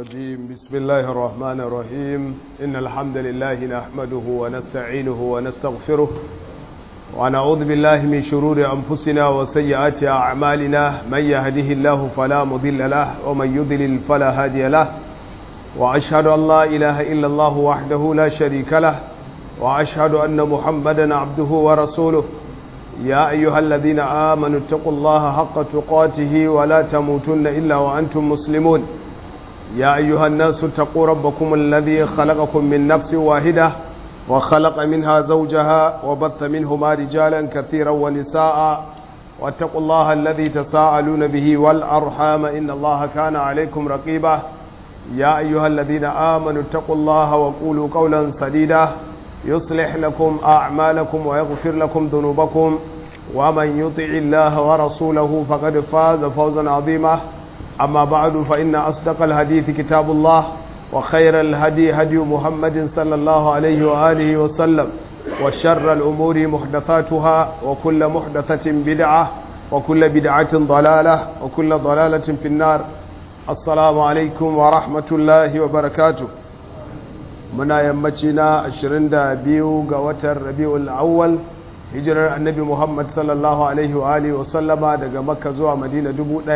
الرجيم بسم الله الرحمن الرحيم إن الحمد لله نحمده ونستعينه ونستغفره ونعوذ بالله من شرور أنفسنا وسيئات أعمالنا من يهده الله فلا مضل له ومن يضلل فلا هادي له وأشهد أن لا إله إلا الله وحده لا شريك له وأشهد أن محمدا عبده ورسوله يا أيها الذين آمنوا اتقوا الله حق تقاته ولا تموتن إلا وأنتم مسلمون يا أيها الناس اتقوا ربكم الذي خلقكم من نفس واحدة وخلق منها زوجها وبث منهما رجالا كثيرا ونساء واتقوا الله الذي تساءلون به والأرحام إن الله كان عليكم رقيبا يا أيها الذين آمنوا اتقوا الله وقولوا قولا سديدا يصلح لكم أعمالكم ويغفر لكم ذنوبكم ومن يطع الله ورسوله فقد فاز فوزا عظيما أما بعد فإن أصدق الحديث كتاب الله وخير الهدي هدي محمد صلى الله عليه وآله وسلم وشر الأمور محدثاتها وكل محدثة بدعة وكل بدعة ضلالة وكل ضلالة في النار السلام عليكم ورحمة الله وبركاته muna yammaci na 22 ga watan rabi'ul awwal hijirar annabi muhammad sallallahu alaihi wa alihi wasallama daga makka zuwa madina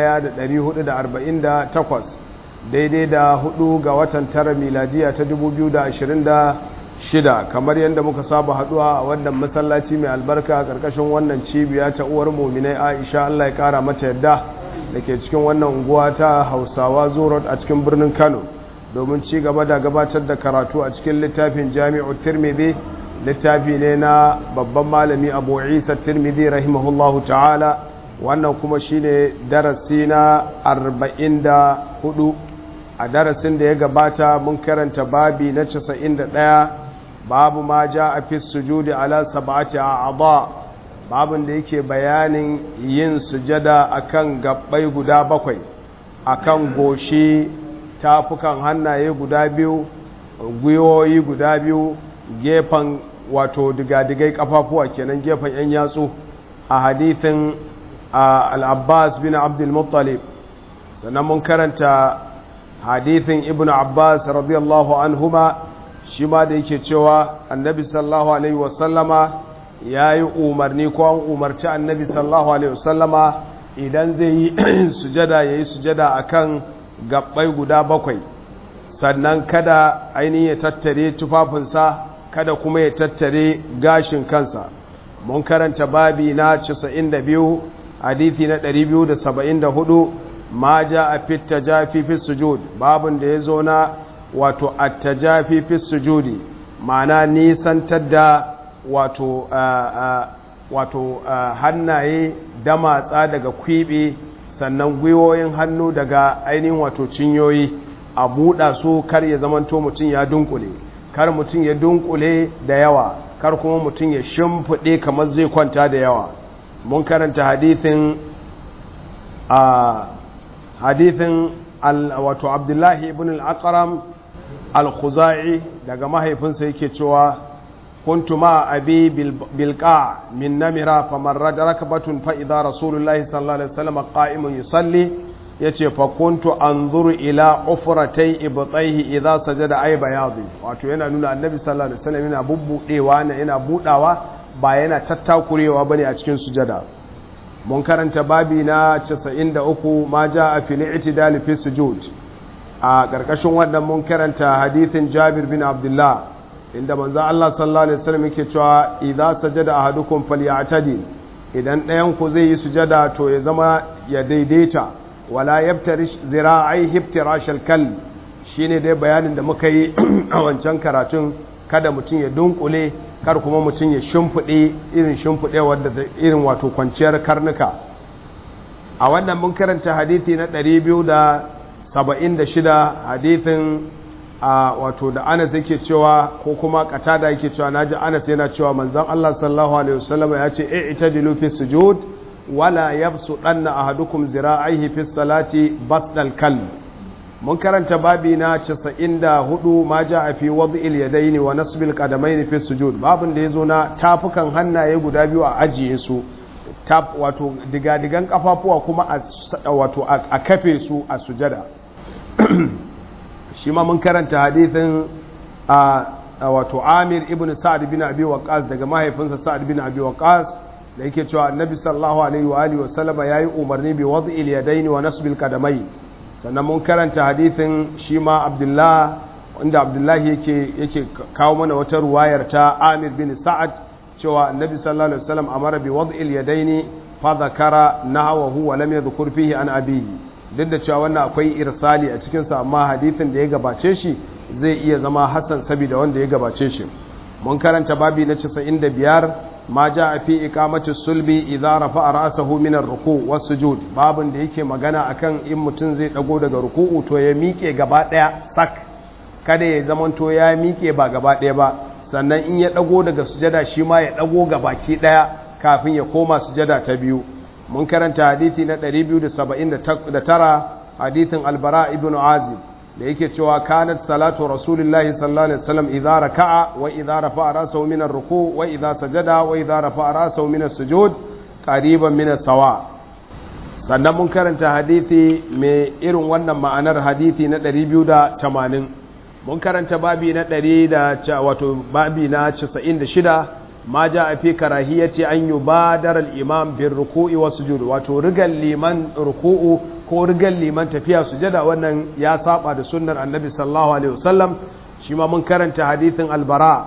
1448 daidai da 4 ga watan tara miladiya ta 2026 kamar yadda muka saba haduwa a wannan masallaci mai albarka karkashin wannan cibiya ta uwar muminai aisha allah ya kara mata yadda da ke cikin wannan unguwa ta hausawa zurot a cikin birnin kano domin ci gaba da gabatar da karatu a cikin littafin jami'u tirmidhi littafi ne na babban malami abu isa tirmidhi rahimahullahu ta'ala wannan kuma shine darasi na 44 a darasin da ya gabata mun karanta babi na 91 babu ma ja a fi sujudi ala sab'ati a'dha babin da yake bayanin yin sujada akan gabbai guda bakwai akan goshi tafukan hannaye guda biyu gwiwoyi guda biyu gefen wato digadigai kafafuwa kenan gefen yan yatsu a hadithin al-abbas bin abdulmuttalib sannan mun karanta hadithin ibn abbas radiyallahu anhuma shi ma da yake cewa annabi sallallahu alaihi wasallama ya yi umarni ko an umarci annabi sallallahu alaihi wasallama idan zai yi sujada ya yi sujada akan gabbai guda bakwai sannan kada ainihin ya tattare tufafinsa kada kuma ya tattare gashin kansa mun karanta babi na 92 hadithi na 274 ma ja a fitta jafi fi sujud babin da ya zo na wato attajafi fi sujudi ma'ana nisantar da wato wato hannaye damatsa daga kwibe sannan gwiwoyin hannu daga ainihin wato cinyoyi a buɗa su kar ya zamanto mutum ya dunkule kar mutum ya dunkule da yawa kar kuma mutum ya shimfiɗe kamar zai kwanta da yawa mun karanta hadithin a hadithin wato abdullahi ibn al-aqram al-khuzai daga mahaifinsa yake cewa كنت مع أبي بالقاع من نمرة فمرد ركبة فإذا رسول الله صلى الله عليه وسلم قائم يصلي yace fa kuntu anzuru ila ufratay ibtayhi idza sajada ay bayadi wato yana nuna annabi sallallahu alaihi wasallam yana bubbudewa ne yana budawa ba yana tattakurewa bane a cikin sujada mun karanta babi na 93 ma jaa fil i'tidal fi sujud a karkashin wannan mun karanta hadithin Jabir bin Abdullah inda manzo Allah sallallahu alaihi wasallam yake cewa idza sajada ahadukum falyatadi idan ɗayan ku zai yi sujada to ya zama ya daidaita wala yabtarish zira'i hibtirashal kal shine dai bayanin da muka yi a wancan karatun kada mutum ya dunkule kar kuma mutum ya shimfide irin shimfide wanda irin wato kwanciyar karnuka a wannan mun karanta hadisi na 276 hadisin a wato da anas yake cewa ko kuma katada yake cewa naji anas yana cewa manzon Allah sallallahu alaihi wasallam ya ce e itadilu fi sujud wala yabsu danna ahadukum zira'aihi fi salati basdal kalb mun karanta babi na 94 ma a fi wad'il yadaini wa nasbil qadamaini fi sujud babin da yazo na tafukan hannaye guda biyu a ajiye su tap wato digadigan kafafuwa kuma a wato a kafe su a sujada shi ma mun karanta hadithin a wato amir ibn sa'ad bin abi waqas daga mahaifinsa sa'ad bin abi waqas da yake cewa annabi sallallahu alaihi wa alihi wasallama yayi umarni bi wad'il yadayn wa nasbil qadamai sannan mun karanta hadithin shi ma abdullah inda abdullahi yake yake kawo mana wata ruwayar ta amir bin sa'ad cewa annabi sallallahu alaihi wasallam amara bi wad'il yadayn fa dhakara nahwahu wa lam yadhkur fihi an abihi duk da cewa wannan akwai irsali a cikin sa amma hadithin da ya gabace shi zai iya zama hasan saboda wanda ya gabace shi mun karanta babi na 95 ma ja fi iqamati sulbi idza rafa'a ra'sahu min ar-ruku' was-sujud babin da yake magana akan in mutum zai dago daga ruku'u to ya miƙe gaba daya sak kada ya zamanto ya miƙe ba gaba daya ba sannan in ya dago daga sujada shi ma ya dago gabaki daya kafin ya koma sujada ta biyu mun karanta hadisi na 279 hadisin albara ibn azib da yake cewa kanat salatu rasulillahi sallallahu alaihi wasallam idza raka'a wa idza rafa'a ra'sahu min ar-ruku' wa idza sajada wa idza rafa'a ra'sahu min as-sujud qariban min as-sawa sannan mun karanta hadisi mai irin wannan ma'anar hadisi na 280 mun karanta babi na 100 da wato babi na 96 ma ja a fi karahiyyaci an yi badar al'imam bin ruku'i wa sujud wato rigar liman ruku'u ko rigar liman tafiya sujada wannan ya saba da sunnar annabi sallallahu alaihi wasallam shi ma mun karanta hadithin albara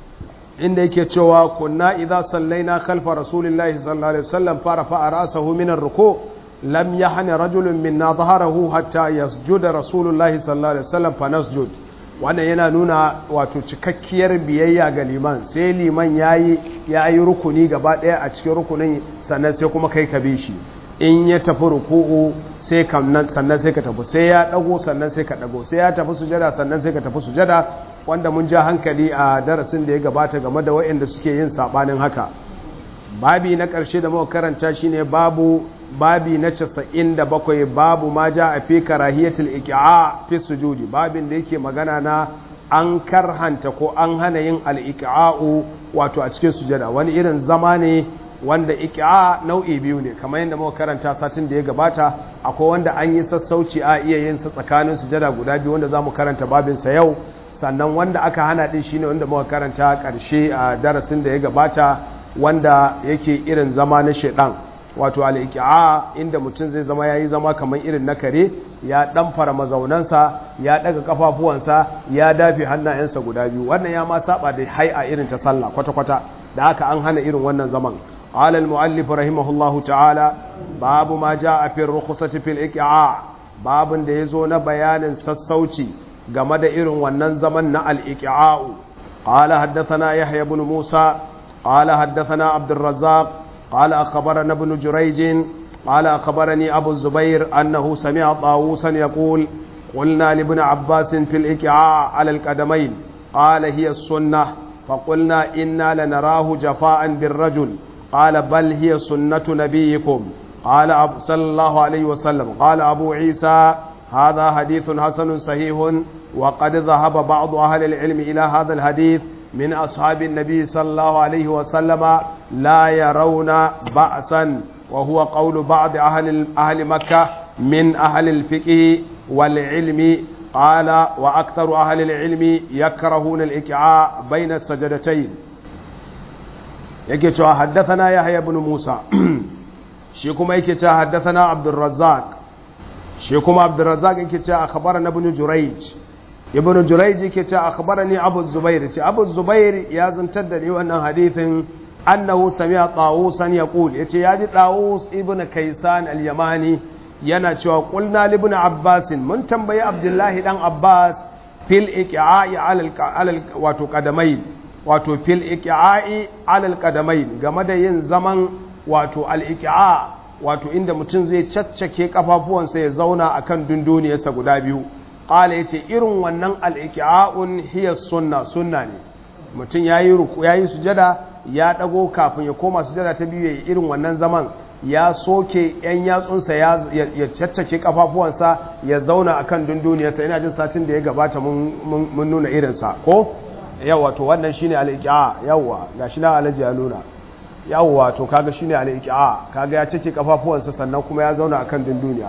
inda yake cewa kunna idza sallaina khalfa rasulillahi sallallahu alaihi wasallam fara fa'a ra'sahu min ar-ruku' lam yahni rajulun minna dhaharahu hatta yasjuda rasulullahi sallallahu alaihi wasallam fa nasjud wannan yana nuna wato cikakkiyar biyayya ga liman sai liman ya yi rukuni gaba ɗaya a cikin rukunin sannan sai kuma kai ka bi shi in ya tafi ruku'u sai kamnan sannan sai ka tafi sai ya ɗago sannan sai ka ɗago sai ya tafi sujada sannan sai ka tafi sujada wanda mun ja hankali a darasin da ya gabata game da waɗanda suke yin saɓanin haka babi na ƙarshe da muka karanta shine babu babi na casa'in da bakwai babu ma ja a fi karahiyatul iki'a fi sujudi babin da yake magana na an karhanta ko an hana yin al'iki'a'u wato a cikin sujada wani irin zama ne wanda iki'a nau'i biyu ne kamar yadda muka karanta satin da ya gabata akwai wanda an yi sassauci a iya yin sa tsakanin sujada guda biyu wanda za mu karanta babinsa yau sannan wanda aka hana din shine wanda muka karanta karshe a darasin da ya gabata wanda yake irin zama na shedan wato al'iki'a inda mutum zai zama ya yi zama kamar irin na kare ya ɗanfara mazaunansa ya ɗaga ƙafafuwansa ya dafe hannayensa guda biyu wannan ya ma saba da hai'a irin ta sallah kwata-kwata da haka an hana irin wannan zaman alal mu'allif rahimahullahu ta'ala babu ma ja a fin rukusati fil iki'a babin da ya zo na bayanin sassauci game da irin wannan zaman na al'iki'a'u قال حدثنا يحيى بن موسى قال حدثنا عبد الرزاق قال أخبرنا ابن جريج قال أخبرني أبو الزبير أنه سمع طاووسا يقول قلنا لابن عباس في الإكعاء على القدمين قال هي السنة فقلنا إنا لنراه جفاء بالرجل قال بل هي سنة نبيكم قال صلى الله عليه وسلم قال أبو عيسى هذا حديث حسن صحيح وقد ذهب بعض أهل العلم إلى هذا الحديث من أصحاب النبي صلى الله عليه وسلم لا يرون بأسا وهو قول بعض أهل, أهل مكة من أهل الفقه والعلم قال وأكثر أهل العلم يكرهون الإكعاء بين السجدتين يكي حدثنا يحيى بن موسى شيكما يكي حدثنا عبد الرزاق شيكما عبد الرزاق يكي أخبرنا ابن جريج ibn jurayj yake ce akhbarani abu zubair ce abu zubair ya zantar da ni wannan hadithin annahu sami'a tawusan yaqul yace yaji tawus ibn kaysan al-yamani yana cewa qulna li ibn abbas mun tambayi abdullahi dan abbas fil iqa'i ala wato qadamai wato fil iqa'i ala qadamai game da yin zaman wato al-iqa wato inda mutum zai caccake kafafuwansa ya zauna akan dunduniyarsa guda biyu ƙala ya ce irin wannan al'iki'a'un hiyar sunna sunna ne mutum ya yi sujada ya ɗago kafin ya koma sujada ta biyu ya yi irin wannan zaman ya soke ‘yan yatsunsa ya caccake ƙafafuwansa ya zauna a kan dunduniyarsa yana jin satin da ya gabata mun nuna irinsa ko yawa to wannan shine al'iki'a yawa ga shi na alaji ya nuna yawa to kaga shine al'iki'a kaga ya cike ƙafafuwansa sannan kuma ya zauna a kan dunduniya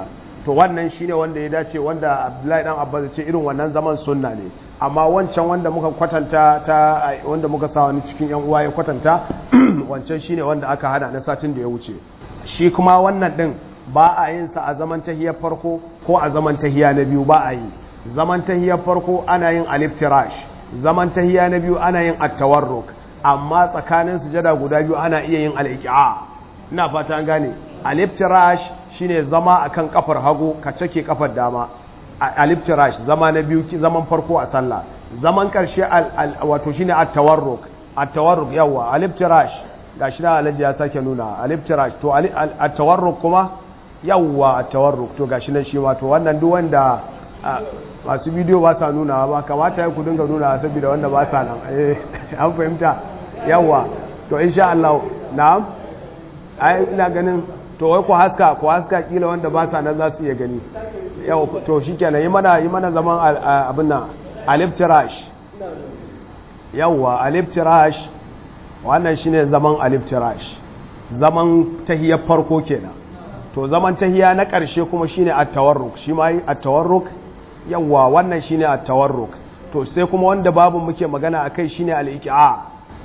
to wannan shine wanda ya dace wanda Abdullahi dan Abbas ya ce irin wannan zaman sunna ne amma wancan wanda muka kwatanta ta wanda muka sa wani cikin yan uwa ya kwatanta wancan shine wanda aka hada na satin da ya wuce shi kuma wannan din ba a yin sa a zaman tahiyar farko ko a zaman tahiya na biyu ba a yi zaman tahiyar farko ana yin aliftirash zaman tahiya na biyu ana yin at-tawarruk amma tsakanin sujada guda biyu ana iya yin al-iqa ina fata an gane aliftirash shine zama akan kafar hagu ka cake kafar dama aliftirash zama na biyu zaman farko a sallah zaman karshe wato shine at-tawarruk at-tawarruk yawa aliftirash gashi na alaji ya sake nuna aliftirash to at-tawarruk kuma yawa at-tawarruk to gashi nan shi ma to wannan duk wanda masu bidiyo ba sa nuna ba kamata ya ku dinga nuna saboda wanda ba sa nan eh an fahimta yawa to insha Allah na'am ai ina ganin to wai ku haska ku haska kila wanda ba sa nan za su iya gani yau to shikenan yi mana yi mana zaman abin nan alif tirash yawa alif tirash wannan shine zaman alif tirash zaman tahiyar farko kenan to zaman tahiya na ƙarshe kuma shine at-tawarruk shi ma at-tawarruk yawa wannan shine at-tawarruk to sai kuma wanda babu muke magana akai shine al-iqa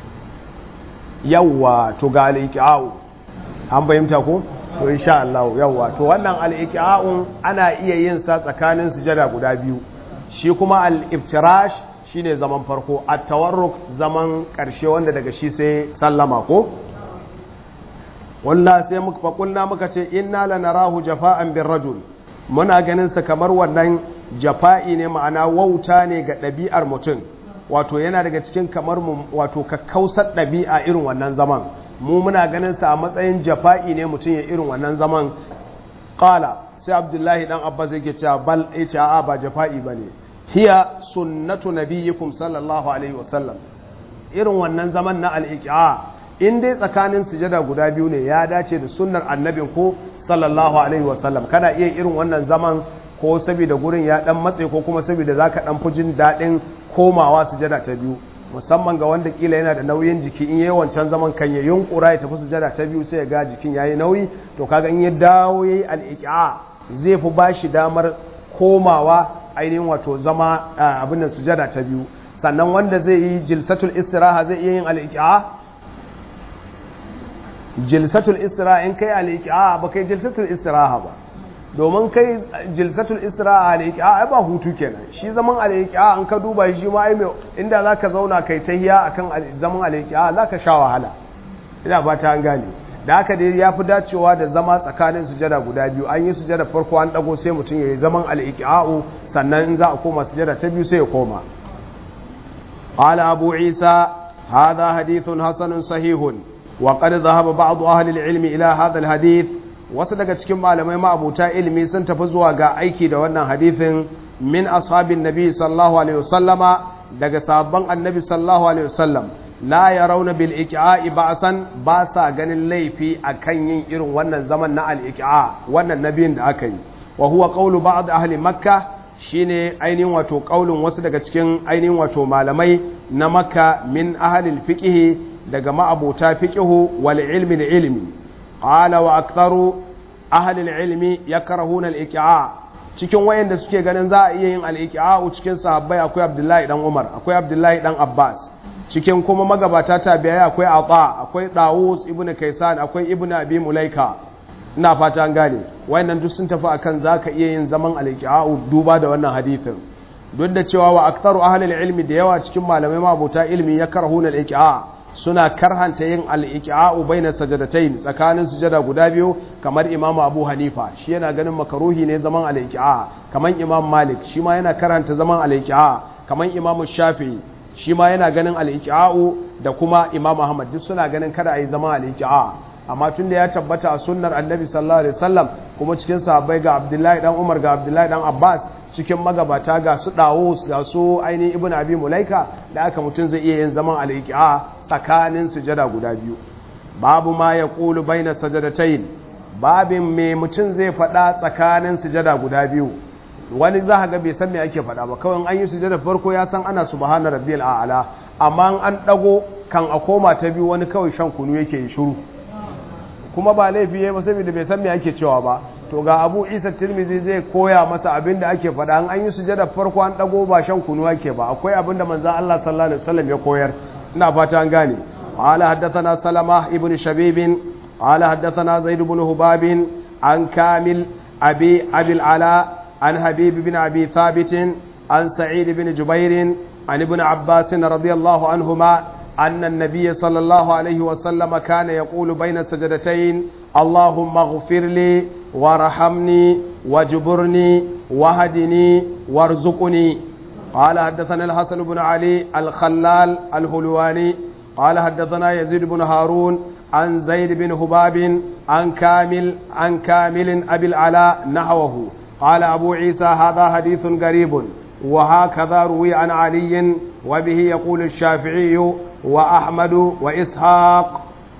yawa to ga al-iqa an bayyanta ko to insha Allah yawa to wannan al-iqa'un ana iya yin sa tsakanin sujada guda biyu shi kuma al-iftirash shine zaman farko at-tawarruk zaman karshe wanda daga shi sai sallama ko wallahi sai muka fakulna muka ce inna lanarahu jafa'an bir rajul muna ganin sa kamar wannan jafa'i ne ma'ana wauta ne ga ɗabi'ar mutum wato yana daga cikin kamar wato kakkausar ɗabi'a irin wannan zaman mu muna ganin sa a matsayin jafa'i ne mutum ya irin wannan zaman qala sai abdullahi dan abbas yake cewa bal yace a'a ba jafa'i bane hiya sunnatu nabiyyikum sallallahu alaihi wasallam irin wannan zaman na al-iqa in dai tsakanin sujada guda biyu ne ya dace da sunnar annabin ko sallallahu alaihi wasallam kana iya irin wannan zaman ko saboda gurin ya dan matse ko kuma saboda zaka dan fi jin dadin komawa sujada ta biyu musamman ga wanda kila yana da nauyin jiki in yayi wancan zaman kan ya yunkura ya tafi sujada ta biyu sai ya ga jikin yayi nauyi to kaga in ya dawo yayi al-iqa zai fi bashi damar komawa ainihin wato zama abin nan sujada ta biyu sannan wanda zai yi jilsatul istiraha zai iya yin al-iqa jilsatul istiraha in kai al-iqa ba kai jilsatul istiraha ba domin kai jilsatul istiraha al-iqa ai ba hutu kenan shi zaman al-iqa an ka duba shi ma ai inda zaka zauna kai tahiya akan zaman al-iqa zaka sha wahala ina ba ta an gane da haka dai yafi dacewa da zama tsakanin sujada guda biyu an yi sujada farko an dago sai mutum yayi zaman al-iqa'u sannan in za a koma sujada ta biyu sai ya koma qala abu isa hadha hadithun hasanun sahihun wa qad dhahaba ba'd ahli al-ilmi ila hadha al-hadith wasu daga cikin malamai ma'abuta ilimi sun tafi zuwa ga aiki da wannan hadithin min ashabin nabi sallallahu alaihi wasallama daga sabon annabi sallallahu alaihi wasallam la yarawna bil iqa'i ba'san ba sa ganin laifi akan yin irin wannan zaman na al iqa wannan nabiyin da aka yi wa huwa qawlu ba'd ahli makkah shine ainihin wato qaulun wasu daga cikin ainihin wato malamai na makka min ahli al fiqh daga ma'abuta fiqh wal ilmi da ilmi qala wa aktharu ahli al-ilmi yakrahuna al-iqa'a cikin wayanda suke ganin za a iya yin al-iqa'a cikin sahabbai akwai Abdullahi dan Umar akwai Abdullahi dan Abbas cikin kuma magabata tabi'ai akwai Ata akwai Dawus ibn Kaysan akwai Ibn Abi Mulaika ina fata an gane wayannan duk sun tafi akan zaka iya yin zaman al-iqa'a duba da wannan hadisin duk da cewa wa aktharu ahli al-ilmi da yawa cikin malamai mabuta ilmi yakrahuna al-iqa'a suna karhanta yin al'iƙa'u bai na sajadatai tsakanin sujada guda biyu kamar imamu abu hanifa shi yana ganin makaruhi ne zaman al'iƙa'a kamar imam malik shi ma yana karhanta zaman al'iƙa'a kamar imamu shafi shi ma yana ganin al'iƙa'u da kuma imam ahmad duk suna ganin kada a yi zaman al'iƙa'a amma tun da ya tabbata a sunnar annabi sallallahu alaihi wasallam kuma cikin sahabbai ga abdullahi dan umar ga abdullahi dan abbas cikin magabata ga su dawus ga su ainihin ibn abi mulaika da aka mutum zai iya yin zaman al'iƙa tsakanin sujada guda biyu babu ma ya ƙulu bai na sajadatayin babin mai mutum zai faɗa tsakanin sujada guda biyu wani za ga bai san me ake faɗa ba kawai an yi sujada farko ya san ana subhana rabbiyal a'la amma an ɗago kan a koma ta biyu wani kawai shan kunu yake yi shiru kuma ba laifi ya ba saboda bai san me ake cewa ba to ga abu isa tirmizi zai koya masa abin da ake faɗa an yi sujada farko an ɗago ba shan kunu ake ba akwai abin da manzan Allah sallallahu alaihi wasallam ya koyar ina fata an gane قال حدثنا سلمة ابن شبيب قال حدثنا زيد بن هباب عن كامل أبي أبي العلاء عن حبيب بن أبي ثابت عن سعيد بن جبير عن ابن عباس رضي الله عنهما أن النبي صلى الله عليه وسلم كان يقول بين السجدتين اللهم اغفر لي وارحمني واجبرني وهدني وارزقني قال حدثنا الحسن بن علي الخلال الهلواني قال حدثنا يزيد بن هارون عن زيد بن هباب عن كامل عن كامل أبي العلاء نحوه قال أبو عيسى هذا حديث غريب وهكذا روي عن علي وبه يقول الشافعي وأحمد وإسحاق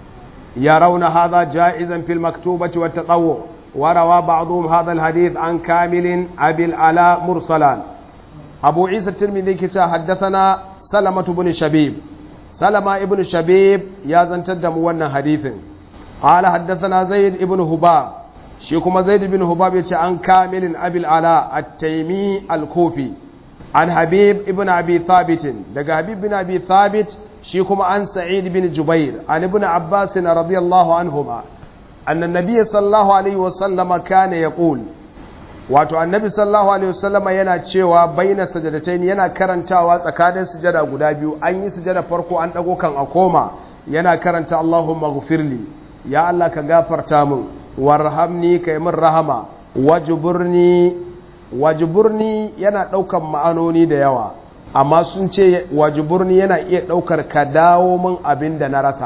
يرون هذا جائزا في المكتوبة والتطوع وروى بعضهم هذا الحديث عن كامل أبي العلاء مرسلا أبو عيسى الترمذي كتا حدثنا سلمة بن شبيب سلمة ابن شبيب يا زنتد موانا حديث قال حدثنا زيد ابن هباب شيكما زيد بن هباب يتي عن كامل أبي العلاء التيمي الكوفي عن حبيب ابن أبي ثابت دقى حبيب بن أبي ثابت شيكما عن سعيد بن جبير عن ابن عباس رضي الله عنهما أن النبي صلى الله عليه وسلم كان يقول wato annabi sallallahu alaihi wasallama yana cewa baina sajadatain yana karantawa tsakanin sujada guda biyu an yi sujada farko an dago kan a koma yana karanta Allahumma ghfirli ya Allah ka gafarta min warhamni kai min rahama wajburni wajburni yana daukan ma'anoni da yawa amma sun ce wajburni yana iya daukar ka dawo min abin da na rasa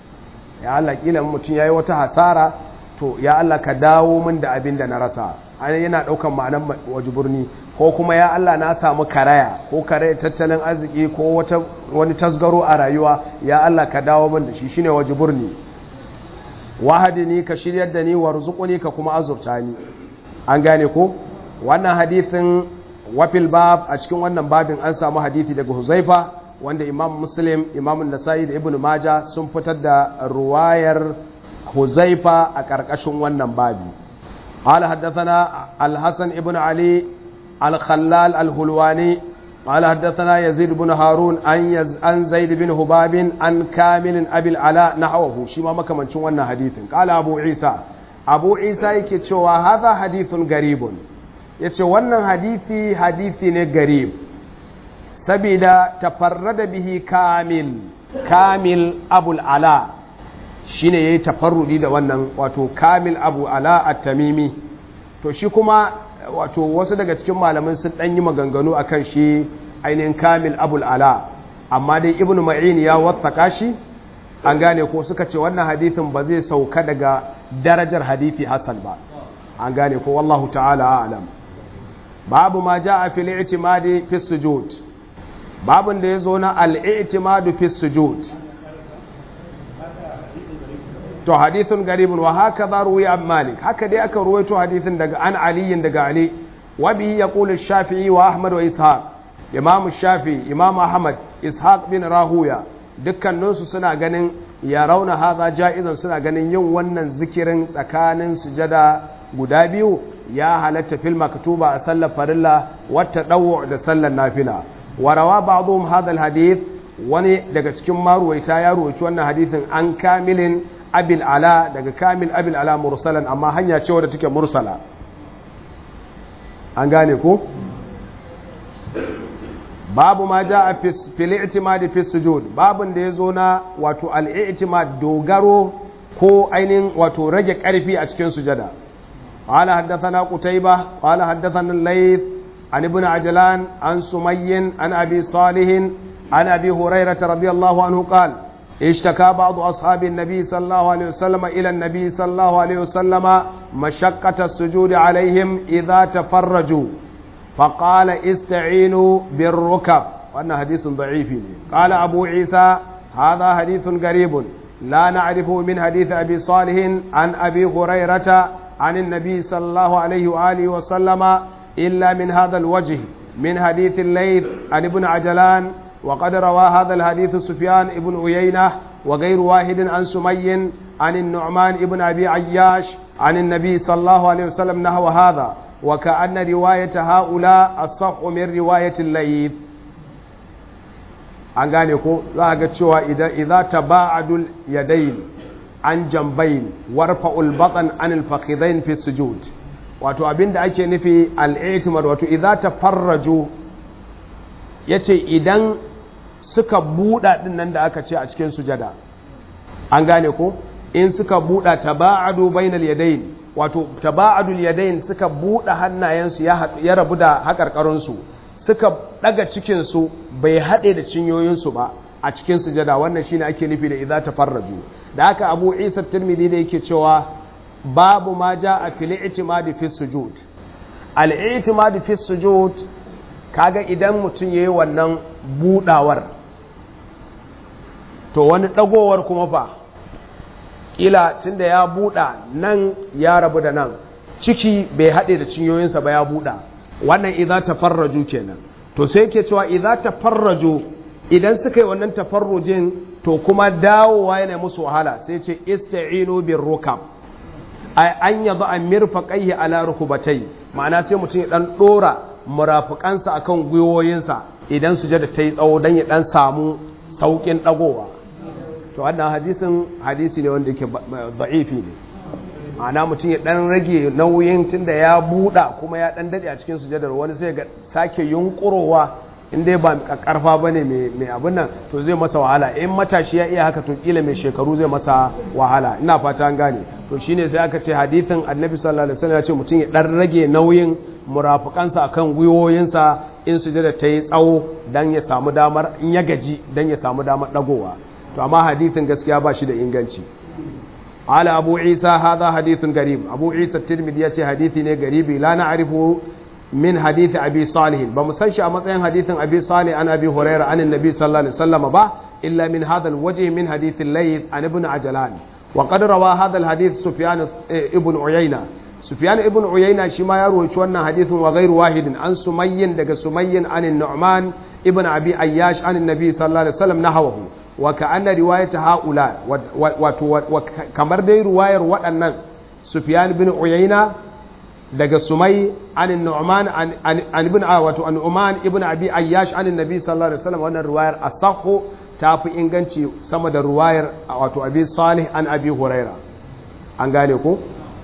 ya Allah kila mutum yayi wata hasara to ya Allah ka dawo min da abin da na rasa yana ɗaukan ma'anar wajiburni ko kuma ya Allah na samu karaya ko karaya tattalin arziki ko wata wani tasgaro a rayuwa ya Allah ka dawo min da shi shine wajiburni wahadini ka shiryar da ni warzuquni ka kuma azurta ni an gane ko wannan hadithin wafil bab a cikin wannan babin an samu hadithi daga Huzaifa wanda Imam Muslim Imam Nasa'i da Ibn Majah sun fitar da ruwayar Huzaifa a ƙarƙashin wannan babi قال حدثنا الحسن ابن علي الخلال الهلواني قال حدثنا يزيد بن هارون عن يز... عن زيد بن هباب عن كامل ابي العلاء نحوه شي ما makamancin wannan hadithin قال ابو عيسى ابو عيسى yake cewa hadha hadithun garibun yace wannan hadisi hadisi ne garib sabida tafarrada bihi kamil kamil abul ala shine yayi tafarrudi da wannan wato kamil abu ala at-tamimi to shi kuma wato wasu daga cikin malaman sun dan yi maganganu akan shi ainihin kamil abul ala amma dai ibnu ma'in ya wattaka shi an gane ko suka ce wannan hadithin ba zai sauka daga darajar hadithi hasan ba an gane ko wallahu ta'ala a'lam babu ma ja'a fil i'timadi fi sujud babun da yazo na al-i'timadu fi sujud to hadithun garibun wa haka za ruwi an malik haka dai aka ruwaito hadithin daga an aliyin daga ali wa bihi yaqulu shafi'i wa ahmad wa ishaq imam shafi imam ahmad ishaq bin rahuya dukkaninsu suna ganin ya rauna haza ja'izan suna ganin yin wannan zikirin tsakanin sujada guda biyu ya halatta fil maktuba a sallar farilla wata dawo da sallar nafila wa rawa ba'dhum hadha al hadith wani daga cikin maruwaita ya ruwaici wannan hadithin an kamilin abil ala daga kamil abil ala mursalan amma hanya ce wadda take mursala an gane ko babu ma ja a fil fi sujud babun da ya zo na wato al-i'timad dogaro ko ainihin wato rage karfi a cikin sujada قال حدثنا قتيبة قال حدثنا الليث عن ابن عجلان عن سمي عن أبي صالح عن أبي هريرة رضي الله عنه قال اشتكى بعض أصحاب النبي صلى الله عليه وسلم إلى النبي صلى الله عليه وسلم مشقة السجود عليهم إذا تفرجوا فقال استعينوا بالركب وأن حديث ضعيف قال أبو عيسى هذا حديث غريب لا نعرفه من حديث أبي صالح عن أبي هريرة عن النبي صلى الله عليه وآله وسلم إلا من هذا الوجه من حديث الليث عن ابن عجلان وقد روى هذا الحديث سفيان ابن عيينة وغير واحد عن سمي عن النعمان ابن أبي عياش عن النبي صلى الله عليه وسلم نحو هذا وكأن رواية هؤلاء الصح من رواية الليث an gane ko za a ga cewa idan taba'adul yadayn an jambayn warfa'ul batan anil fakhidain fi sujud wato abinda ake nufi al-i'timad wato idza tafarraju yace idan suka buɗa ɗin nan da aka ce a cikin sujada an gane ko in suka buɗa taba'adu bainal yadayn wato taba'adul yadayn suka buɗe hannayensu ya rabu da haƙarƙarinsu suka ɗaga cikinsu bai haɗe da cinyoyinsu ba a cikin sujada wannan shine ake nufi da idza tafarraju da haka abu isa tirmidhi da yake cewa babu ma ja a fil i'timadi fi sujud al i'timadi fi sujud kaga idan mutum yayi wannan budawar to wani dagowar kuma fa kila tunda ya buda nan ya rabu da nan ciki bai haɗe da cinyoyinsa ba ya buda wannan idza tafarraju kenan to sai yake cewa idza tafarraju idan suka yi wannan tafarrujin to kuma dawowa yana musu wahala sai ce ista'inu bir rukab ay an yadha an mirfaqaihi ala rukubatai ma'ana sai mutum ya dan dora murafukansa akan gwiwoyinsa idan sujada ta yi tsawo dan ya dan samu saukin dagowa to wannan hadisin hadisi ne wanda yake da'ifi ne ma'ana mutum ya dan rage nauyin tunda ya buɗa kuma ya dan dade a cikin sujadar wani sai ga sake yunkurowa in dai ba karfa bane mai abin nan to zai masa wahala in matashi ya iya haka to kila mai shekaru zai masa wahala ina fata an gane to shine sai aka ce hadithin annabi sallallahu alaihi wasallam ya ce mutum ya dan rage nauyin murafukansa akan gwiwoyinsa in sujada ta yi tsawo dan ya samu damar in ya gaji dan ya samu damar dagowa to amma hadithin gaskiya ba shi da inganci قال أبو عيسى هذا حديث غريب أبو عيسى الترمذي يأتي حديث غريب لا نعرفه من حديث أبي صالح بمسنش أمسين حديث أبي صالح عن أبي هريرة عن النبي صلى الله عليه وسلم با إلا من هذا الوجه من حديث الليث عن ابن عجلان وقد روى هذا الحديث سفيان ابن عيينة سفيان ابن عيينة شما يروي شوانا حديث وغير واحد عن سمي دق سمي عن النعمان ابن أبي أياش عن النبي صلى الله عليه وسلم نحوه وكأن رواية هؤلاء kamar dai ruwayar waɗannan Sufyan bin Uyayna daga Sumai an Nu'man an ibn wato an Uman ibn Abi Ayyash an Nabi sallallahu alaihi wasallam wannan ruwayar asahhu ta fi inganci sama da ruwayar wato Abi Salih an Abi Huraira an gane ko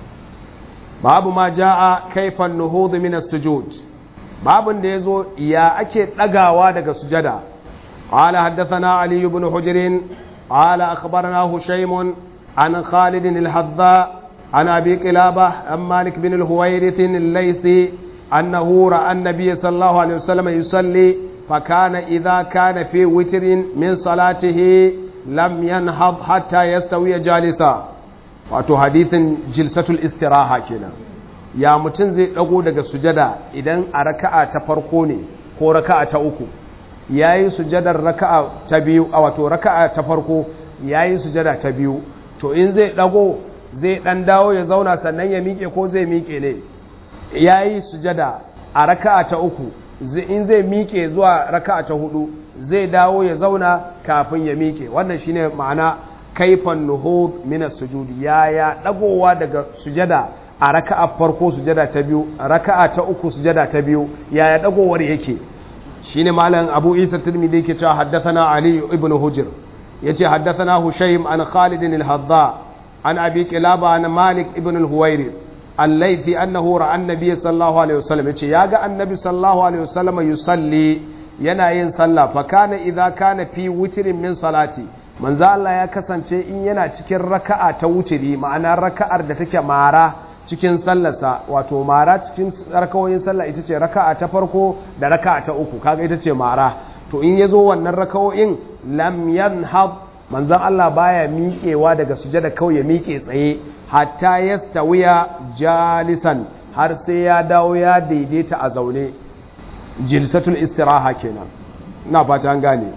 babu ma jaa kaifan nuhud min as-sujud babun da yazo ya ake dagawa daga sujada قال حدثنا علي بن حجر قال أخبرنا هشيم عن خالد الحذاء عن أبي قلابة عن مالك بن الهويرث الليثي أنه رأى النبي صلى الله عليه وسلم يصلي فكان إذا كان في وتر من صلاته لم ينهض حتى يستوي جالسا wato hadithin jilsatul istiraha kenan ya mutum zai dago daga sujada idan a raka'a ta farko ne ko raka'a ta uku ya yi sujadar raka'a ta biyu a wato raka'a ta farko ya yi sujada ta biyu to in zai dago zai dan dawo ya zauna sannan ya miƙe ko zai miƙe ne ya yi sujada a raka'a ta uku in zai miƙe zuwa raka'a ta hudu zai dawo ya zauna kafin ya miƙe wannan shine ma'ana kaifan nuhud min sujudi ya ya dagowa daga sujada a raka'a farko sujada ta biyu raka'a ta uku sujada ta biyu ya ya dagowar yake shine malam Abu Isa Tirmidhi yake cewa haddathana Ali ibn Hujr yace haddathana Hushaym an Khalid al-Hadda an Abi Qilaba an Malik ibn al-Huwairi al-Laythi annahu ra'a an-nabiy sallallahu alaihi wasallam yace yaga annabi sallallahu alaihi wasallam yusalli yana yin sallah fa kana idza kana fi witrin min salati manzo Allah ya kasance in yana cikin raka'a ta wutiri ma'ana raka'ar da take mara cikin sallarsa wato mara cikin rakawoyin sallah ita ce raka'a ta farko da raka'a ta uku kaga ita ce mara to in yazo wannan rakawoyin lam yanhad manzon Allah baya miƙewa daga sujada kawai ya miƙe tsaye hatta yastawiya jalisan har sai ya dawo ya daidaita a zaune jilsatul istiraha kenan ina fata an gane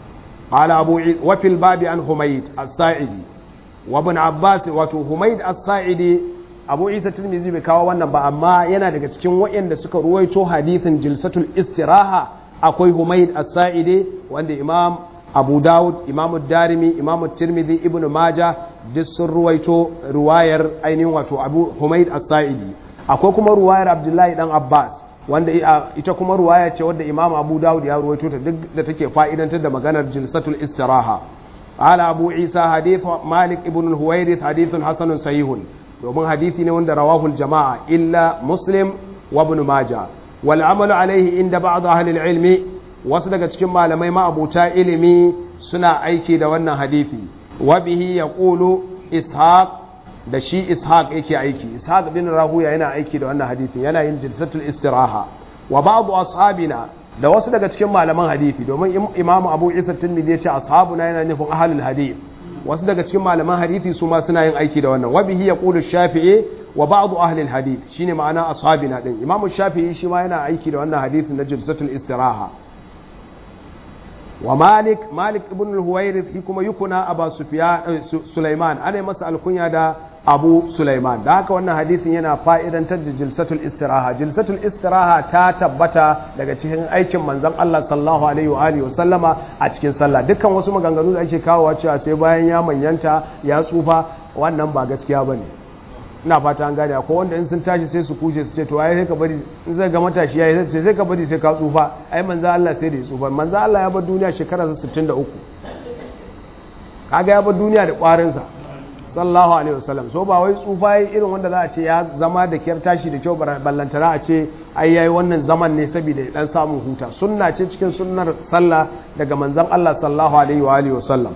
qala abu wa fil babi an humayd as-sa'idi wa ibn abbas wato humayd as-sa'idi abu isa tirmizi bai kawo wannan ba amma yana daga cikin waɗanda suka ruwaito hadithin jilsatul istiraha akwai humaid as-sa'idi wanda imam abu dawud imamu darimi imamu tirmidhi ibn maja duk sun ruwaito ruwayar ainihin wato abu humaid as-sa'idi akwai kuma ruwayar abdullahi dan abbas wanda ita kuma ruwaya ce wadda imam abu dawud ya ruwaito ta duk da take fa'idantar da maganar jilsatul istiraha ala abu isa hadith malik ibn al-huwairith hadithun hasanun sahihun domin hadithi ne wanda rawahul jama'a illa muslim wa ibn majah wal amalu alaihi inda ba'd ahli al-ilmi wasu daga cikin malamai ma'abuta ilimi suna aiki da wannan hadithi wa bihi yaqulu ishaq da shi ishaq yake aiki ishaq bin rahuya yana aiki da wannan hadithin yana yin jilsatul istiraha wa ba'd ashabina da wasu daga cikin malaman hadithi domin imamu abu isa tirmidhi ya ce ashabuna yana nufin ahlul hadith wasu daga cikin malaman hadithi su ma suna yin aiki da wannan wa bihi yaqulu shafi'i wa ba'd ahli al-hadith shine ma'ana ashabina din imamu shafi'i shi ma yana aiki da wannan hadithin na jilsatul istiraha wa malik malik ibn al-huwairith shi kuma yukuna aba sufyan sulaiman ana masa alkunya da abu sulaiman da haka wannan hadisin yana fa'idantar da jilsatul istiraha jilsatul istiraha ta tabbata daga cikin aikin manzon Allah sallallahu alaihi wa alihi sallama a cikin sallah dukkan wasu maganganu da ake kawowa cewa sai bayan ya manyanta ya tsufa wannan ba gaskiya bane ina fata an gane ko wanda in sun tashi sai su kuje su ce to ai sai ka bari in zai ga matashi yayi sai sai ka bari sai ka tsufa ai manzo Allah sai da ya tsufa manzo Allah ya bar duniya shekara 63 kaga ya bar duniya da kwarin sa sallallahu alaihi wasallam so ba wai tsufa yayi irin wanda za a ce ya zama da kyar tashi da kyau ballantana a ce ai yayi wannan zaman ne saboda ya dan samu huta sunna ce cikin sunnar sallah daga manzon Allah sallallahu alaihi wa alihi wasallam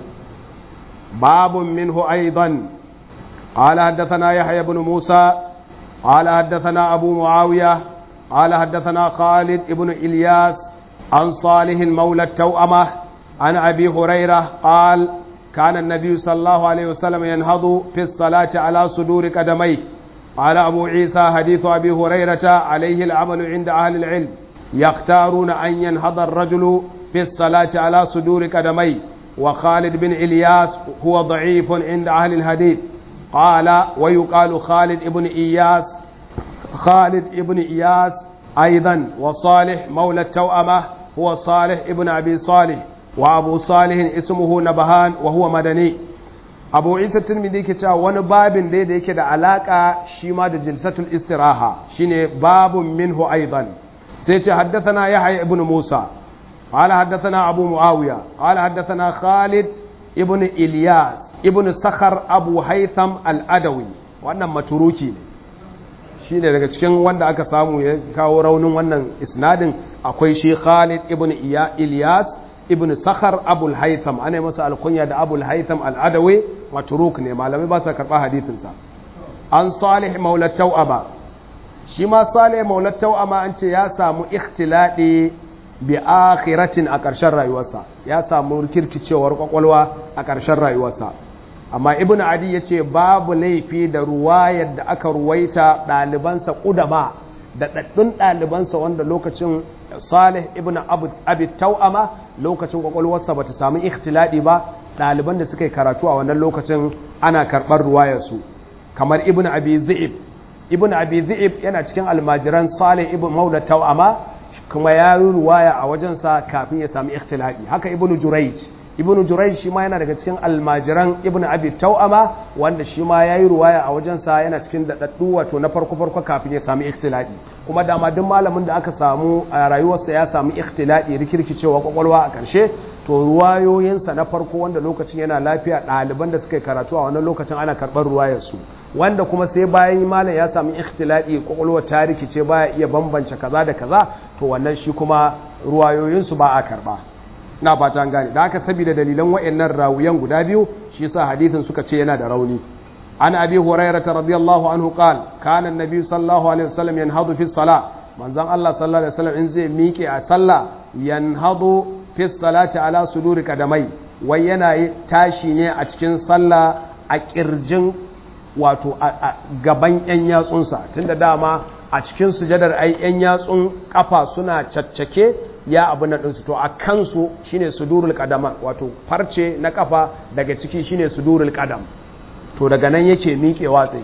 babun minhu aidan قال حدثنا يحيى بن موسى قال حدثنا أبو معاوية قال حدثنا خالد بن إلياس عن صالح مولى التوأمة عن أبي هريرة قال كان النبي صلى الله عليه وسلم ينهض في الصلاة على صدور قدميه قال أبو عيسى حديث أبي هريرة عليه العمل عند أهل العلم يختارون أن ينهض الرجل في الصلاة على صدور قدميه وخالد بن إلياس هو ضعيف عند أهل الحديث قال ويقال خالد ابن إياس خالد ابن إياس أيضا وصالح مولى التوأمة هو صالح ابن أبي صالح وأبو صالح اسمه نبهان وهو مدني أبو عيسى الترمذي كتا wani babin dai da yake da alaka shi ma da jilsatul istiraha shine babun minhu aidan sai ce haddathana yahya ibn musa قال حدثنا أبو معاوية قال حدثنا خالد ابن إلياس ibn sakhar abu haitham al'adawi wannan maturuki ne shi ne daga cikin wanda aka samu ya kawo raunin wannan isnadin akwai shi khalid ibn ilyas ibn sakhar abul haitham ana masa alkunya da abul haitham al'adawi maturuk ne malamai ba sa karɓa hadithinsa an salih maulat tau'ama shi ma salih maulat tau'ama an ce ya samu ikhtiladi bi akhiratin a ƙarshen rayuwarsa ya samu kirkicewar kwakwalwa a ƙarshen rayuwarsa amma ibn adi ya ce babu laifi da ruwayar da aka ruwaita ɗalibansa ƙudama da ɗaɗɗun ɗalibansa wanda lokacin salih ibn abi tau'ama lokacin kwakwalwarsa ba ta samu ikhtiladi ba ɗaliban da suka yi karatu a wannan lokacin ana karɓar ruwayarsu kamar ibn abi zi'ib ibn abi zi'ib yana cikin almajiran salih ibn maula tau'ama kuma ya yi ruwaya a wajensa kafin ya sami ikhtiladi haka ibn jurayj ibn jurayj shi ma yana daga cikin almajiran ibn abi tau'ama wanda shi ma yayi ruwaya a wajensa yana cikin dadaddu wato na farko farko kafin ya sami ikhtiladi kuma dama duk malamin da aka samu a rayuwarsa ya sami ikhtiladi rikirkicewa kwakwalwa a karshe to ruwayoyinsa na farko wanda lokacin yana lafiya ɗaliban da suka yi karatu a wannan lokacin ana karɓar ruwayarsu wanda kuma sai bayan malam ya sami ikhtiladi kwakwalwa ta rikice baya iya bambance kaza da kaza to wannan shi kuma ruwayoyinsu ba a karɓa na fata gane da haka saboda dalilan wayannan rawuyan guda biyu shi yasa hadisin suka ce yana da rauni an abi hurairah radiyallahu anhu qal kana annabi sallallahu alaihi wasallam yanhadu fi salah manzon Allah sallallahu alaihi wasallam in zai miƙe a sallah yanhadu fi salati ala suduri kadamai wai yana tashi ne a cikin sallah a kirjin wato a gaban yan yatsunsa tunda dama a cikin sujadar ai yan yatsun kafa suna caccake ya abu na ɗinsu to a kansu shine sudurul kadama wato farce na kafa daga ciki shine sudurul kadam to daga nan yake miƙewa tsaye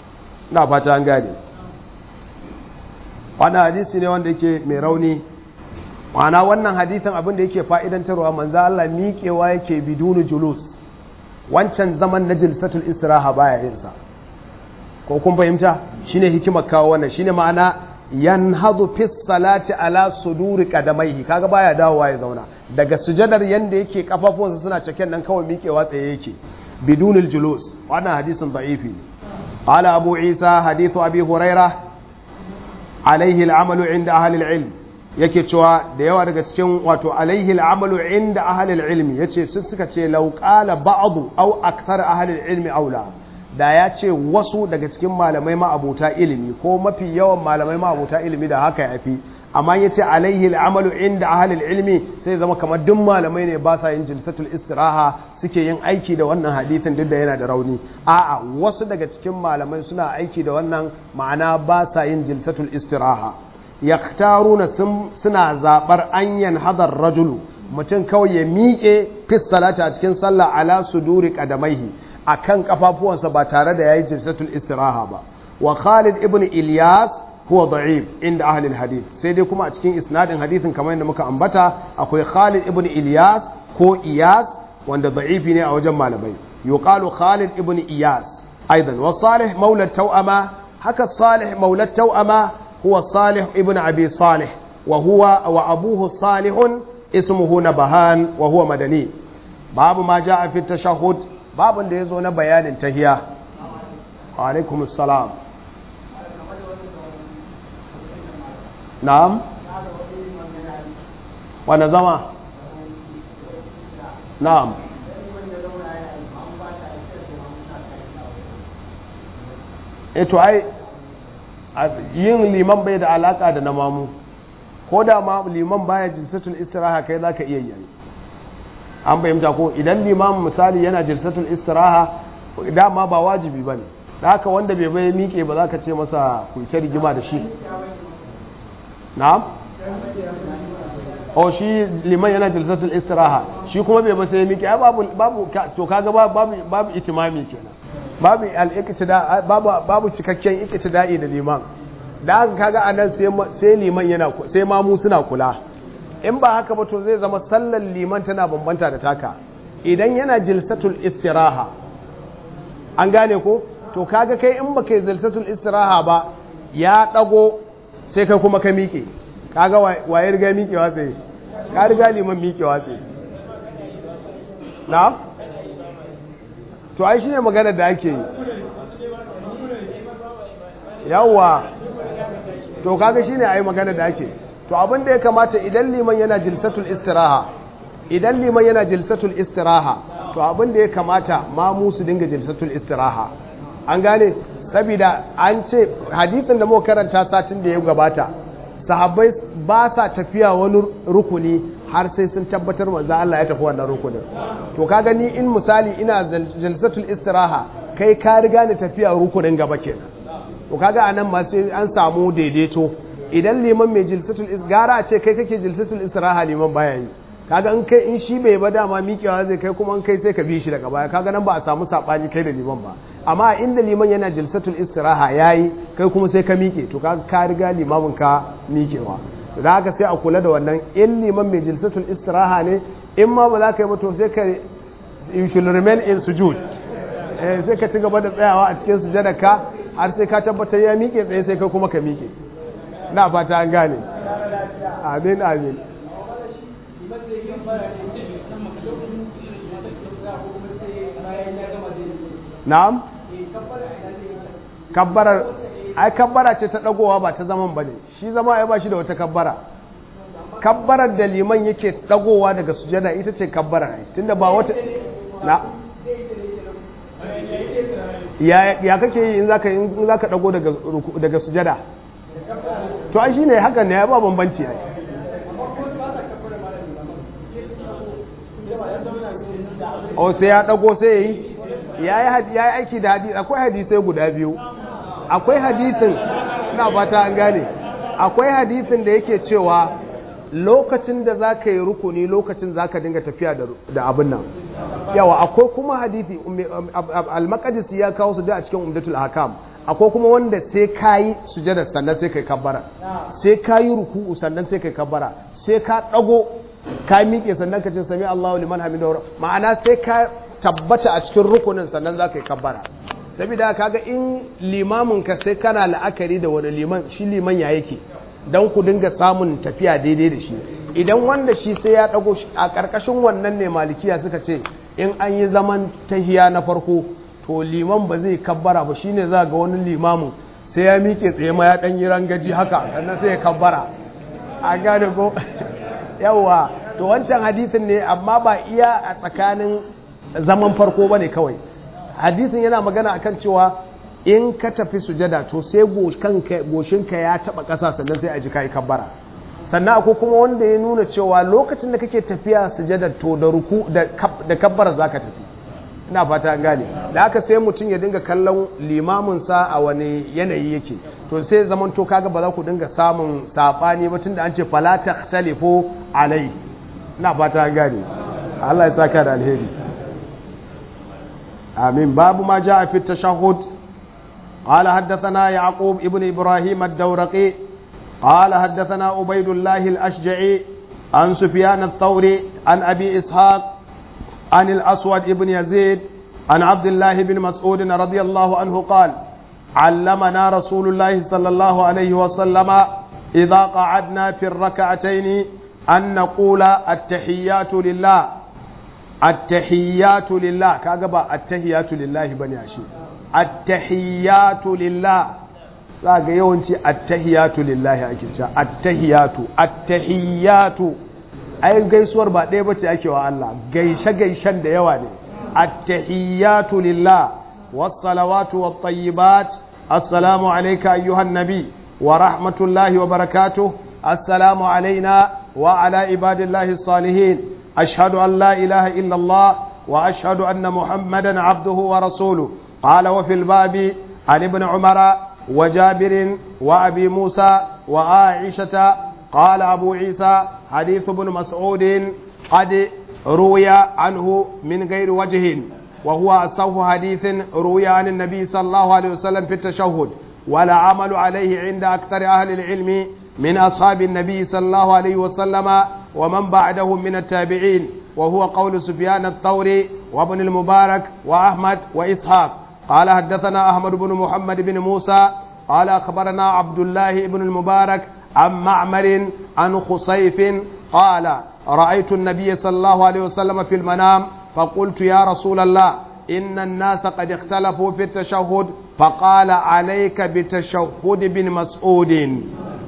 na fata an gane wani hadisi ne wanda yake mai rauni ma'ana wannan hadithin abin da yake fa'idantarwa manzo Allah miƙewa yake bidunu julus wancan zaman na jilsatul istiraha baya yin sa ko kun fahimta shine hikimar kawo wannan shine ma'ana yanhadu fi salati ala suduri qadamaihi kaga baya dawowa ya zauna daga sujadar yanda yake kafafuwansa suna cikin nan kawai miƙewa tsaye yake bidunul julus wannan hadisin da'ifi ne qala abu isa hadithu abi hurairah alaihi al'amalu inda ahli al-ilm yake cewa da yawa daga cikin wato alaihi al'amalu inda ahalil ilmi ya ce sun suka ce lauƙala ba'adu au akthar ahalil ilmi aula da ya ce wasu daga cikin malamai ma'abuta ilimi ko mafi yawan malamai ma'abuta ilimi da haka ya fi amma ya ce alaihi al'amalu inda ahalil ilmi sai zama kamar duk malamai ne ba sa yin jilsatul istiraha suke yin aiki da wannan hadithin duk da yana da rauni a'a wasu daga cikin malamai suna aiki da wannan ma'ana ba sa yin jilsatul istiraha yaktaruna suna zabar anyan hadar rajulu mutum kawai ya miƙe fis salata a cikin sallah ala suduri qadamaihi akan kafafuwansa ba tare da yayi jilsatul istiraha ba wa Khalid ibn Ilyas huwa da'if inda ahli hadith sai dai kuma a cikin isnadin hadithin kamar yadda muka ambata akwai Khalid ibn Ilyas ko Iyas wanda da'ifi ne a wajen malamai yuqalu Khalid ibn Iyas aidan wa Salih maula tawama haka Salih maula tawama هو صالح ابن أبي صالح وهو وأبوه صالح اسمه نبهان وهو مدني باب ما جاء في التشهد باب da yazo na bayanin tahiya alaikum assalam na'am wanda zama na'am eto ai yin liman bai da alaka da na mamu ko da ma liman baya jilsatul istiraha kai zaka iya yi an bayyanta ko idan liman misali yana jilsatul istiraha dama ba wajibi bane da haka wanda bai bai miƙe ba za ka ce masa kuce rigima da shi na'am o shi liman yana jilsatul istiraha shi kuma bai ba sai ya miƙe babu babu to kaga babu babu itimami kenan babu al babu babu cikakken iqtida'i da liman da haka kaga anan sai sai liman yana sai mamu suna kula in ba haka ba to zai zama sallar liman tana bambanta da taka idan yana jilsatul istiraha an gane ko to kaga kai in baka yi jilsatul istiraha ba ya dago sai kai kuma ka miƙe kaga waye riga miƙewa sai ka riga liman miƙewa sai na to ai shine magana da ake yi yawwa to kaga shine ai magana da ake to abin da ya kamata idan liman yana jilsatul istiraha idan liman yana jilsatul istiraha to abin da ya kamata ma mu su dinga jilsatul istiraha an gane saboda an ce hadithin da muka karanta satin da ya gabata sahabbai ba sa tafiya wani rukuni har sai sun tabbatar manzo Allah ya tafi wannan rukunin to ka gani in misali ina jalsatul istiraha kai ka riga ni tafiya rukunin gaba kenan to kaga anan ma sai an samu daidaito idan liman mai jilsatul gara a ce kai kake jilsatul istiraha liman baya yi kaga in kai in shi bai ba dama miƙewa zai kai kuma in kai sai ka bi shi daga baya kaga nan ba a samu sabani kai da liman ba amma inda liman yana jilsatul istiraha yayi kai kuma sai ka miƙe to kaga ka riga limamin ka miƙewa da haka sai a kula da wannan in liman mai jilsatul istiraha ne in ma ba za ka yi mutu sai ka you should remain in sujud eh sai ka ci gaba da tsayawa a cikin sujadarka har sai ka tabbatar ya miƙe tsaye sai kai kuma ka miƙe na fata an gane amin amin na'am kabbarar ai kabbara ce ta dagowa ba ta zaman bane shi zama ai ba shi da wata kabbara kabbarar da liman yake dagowa daga sujada ita ce kabbara ai tunda ba wata na ya ya kake yi in zaka in zaka dago daga daga sujada to ai shine hakan ne ya ba bambanci ai o sai ya dago sai yayi yayi yayi aiki da hadisi akwai hadisai guda biyu akwai hadisin na fata an gane akwai hadisin da yake cewa lokacin da za ka yi rukuni lokacin za ka dinga tafiya da abin nan yawa akwai kuma hadisi al-maqdis ya kawo su da a cikin umdatul hakam akwai kuma wanda sai kayi sujada sannan sai kai kabbara sai kayi ruku'u sannan sai kai kabbara sai ka dago ka miƙe sannan ka ce sami Allahu liman hamidahu ma'ana sai ka tabbata a cikin rukunin sannan za ka yi kabbara saboda kaga in limamin ka sai kana la'akari da wani liman shi liman ya yake don ku dinga samun tafiya daidai da shi idan wanda shi sai ya dago a ƙarƙashin wannan ne malikiya suka ce in an yi zaman tahiya na farko to liman ba zai kabbara ba shine za ga wani limamin sai ya miƙe tsaye ma ya ɗan yi rangaji haka sannan sai ya kabbara a gane ko yawa to wancan hadisin ne amma ba iya a tsakanin zaman farko ba ne kawai hadisin yana magana akan cewa in ka tafi sujada to sai goshinka ya taba ƙasa sannan sai a ji kai kabbara sannan akwai kuma wanda ya nuna cewa lokacin da kake tafiya sujada to da ruku da kabbara za ka tafi ina fata an gane da haka sai mutum ya dinga kallon limaminsa a wani yanayi yake to sai zaman to kaga ba za ku dinga samun sabani ba tunda an ce fala takhtalifu alai ina fata an gane Allah ya saka da alheri amin babu ma jaa fi tashahhud قال حدثنا يعقوب ابن إبراهيم الدورقي قال حدثنا عبيد الله الأشجعي عن سفيان الثوري عن أبي إسحاق عن الأسود ابن يزيد عن عبد الله بن مسعود رضي الله عنه قال علمنا رسول الله صلى الله عليه وسلم إذا قعدنا في الركعتين أن نقول التحيات لله التحيات لله كاغبا التحيات لله بني عشي التحيات لله zaga yawanci attahiyatu lillahi ake cewa attahiyatu attahiyatu ai gaisuwar ba ɗaya bace ake wa Allah gaishe gaishen da yawa ne attahiyatu lillah wassalawatu wattayyibat assalamu alayka ayyuhan nabi wa rahmatullahi wa barakatuh assalamu alaina wa ala ibadillahi salihin ashhadu an la ilaha illa Allah wa ashhadu anna muhammadan abduhu wa rasuluhu qala wa fil babi عن ابن عمر وجابر وأبي موسى وعائشة قال أبو عيسى حديث ابن مسعود قد روي عنه من غير وجه وهو أصح حديث روي عن النبي صلى الله عليه وسلم في التشهد ولا عمل عليه عند أكثر أهل العلم من أصحاب النبي صلى الله عليه وسلم ومن بعدهم من التابعين وهو قول سفيان الثوري وابن المبارك وأحمد وإسحاق قال حدثنا أحمد بن محمد بن موسى قال أخبرنا عبد الله بن المبارك عن معمر عن خصيف قال رأيت النبي صلى الله عليه وسلم في المنام فقلت يا رسول الله إن الناس قد اختلفوا في التشهد فقال عليك بتشهد بن مسعود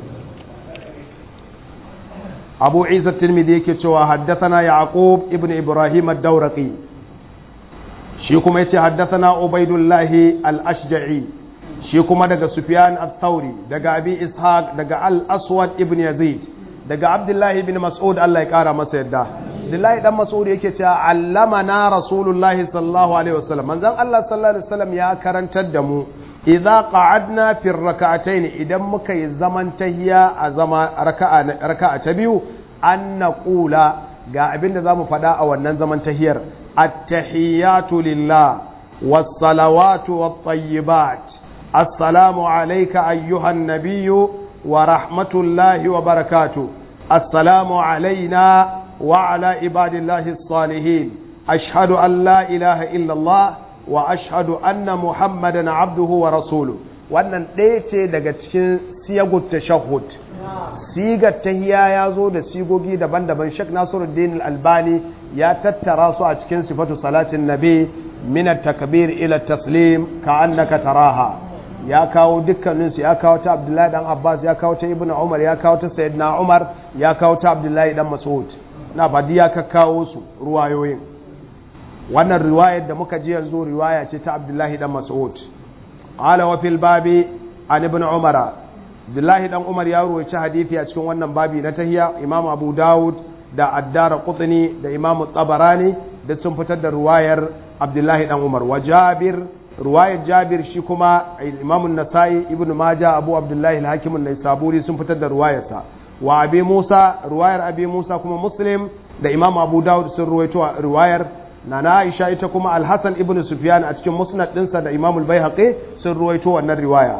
أبو عيسى الترمذي كتوى حدثنا يعقوب ابن إبراهيم الدورقي shi kuma yace haddathana ubaidullahi al-ashja'i shi kuma daga sufyan al-thawri daga abi ishaq daga al-aswad ibn yazid daga abdullahi ibn mas'ud Allah ya kara masa yadda abdullahi dan mas'ud yake cewa allamana rasulullahi sallallahu alaihi wasallam manzon Allah sallallahu alaihi wasallam ya karantar da mu idza qa'adna fi rak'atayn idan muka yi zaman tahiya a zama raka'a raka'a ta biyu an naqula ga abinda zamu faɗa a wannan zaman tahiyar التحيات لله والصلوات والطيبات السلام عليك أيها النبي ورحمة الله وبركاته السلام علينا وعلى عباد الله الصالحين أشهد أن لا إله إلا الله وأشهد أن محمدا عبده ورسوله wannan ɗaya ce daga cikin siyagut tashahhud sigar tahiya ya zo da sigogi daban-daban Sheikh Nasiruddin Al-Albani ya tattara su a cikin sifatu salatin nabi min at-takbir ila taslim ka annaka taraha ya kawo dukkanin su ya kawo ta Abdullahi dan Abbas ya kawo ta Ibn Umar ya kawo ta Sayyidina Umar ya kawo ta Abdullahi dan Mas'ud na badi ya kawo su ruwayoyin wannan riwayar da muka ji yanzu riwaya ce ta Abdullahi dan Mas'ud qala wa fil babi an ibn Umar Abdullahi dan Umar ya ruwaci hadisi a cikin wannan babi na tahiya Imam Abu Dawud da Addara Qutni da Imam Tabarani da sun fitar da ruwayar Abdullahi dan Umar wa Jabir ruwayar Jabir shi kuma Imam Nasa'i Ibn Majah Abu Abdullahi al-Hakim an-Naisaburi sun fitar da ruwayarsa wa Abi Musa ruwayar Abi Musa kuma Muslim da Imam Abu Dawud sun ruwaito ruwayar nana aisha ita kuma al-hasan ibn sufyan a cikin musnad dinsa da imam al-baihaqi sun ruwaito wannan riwaya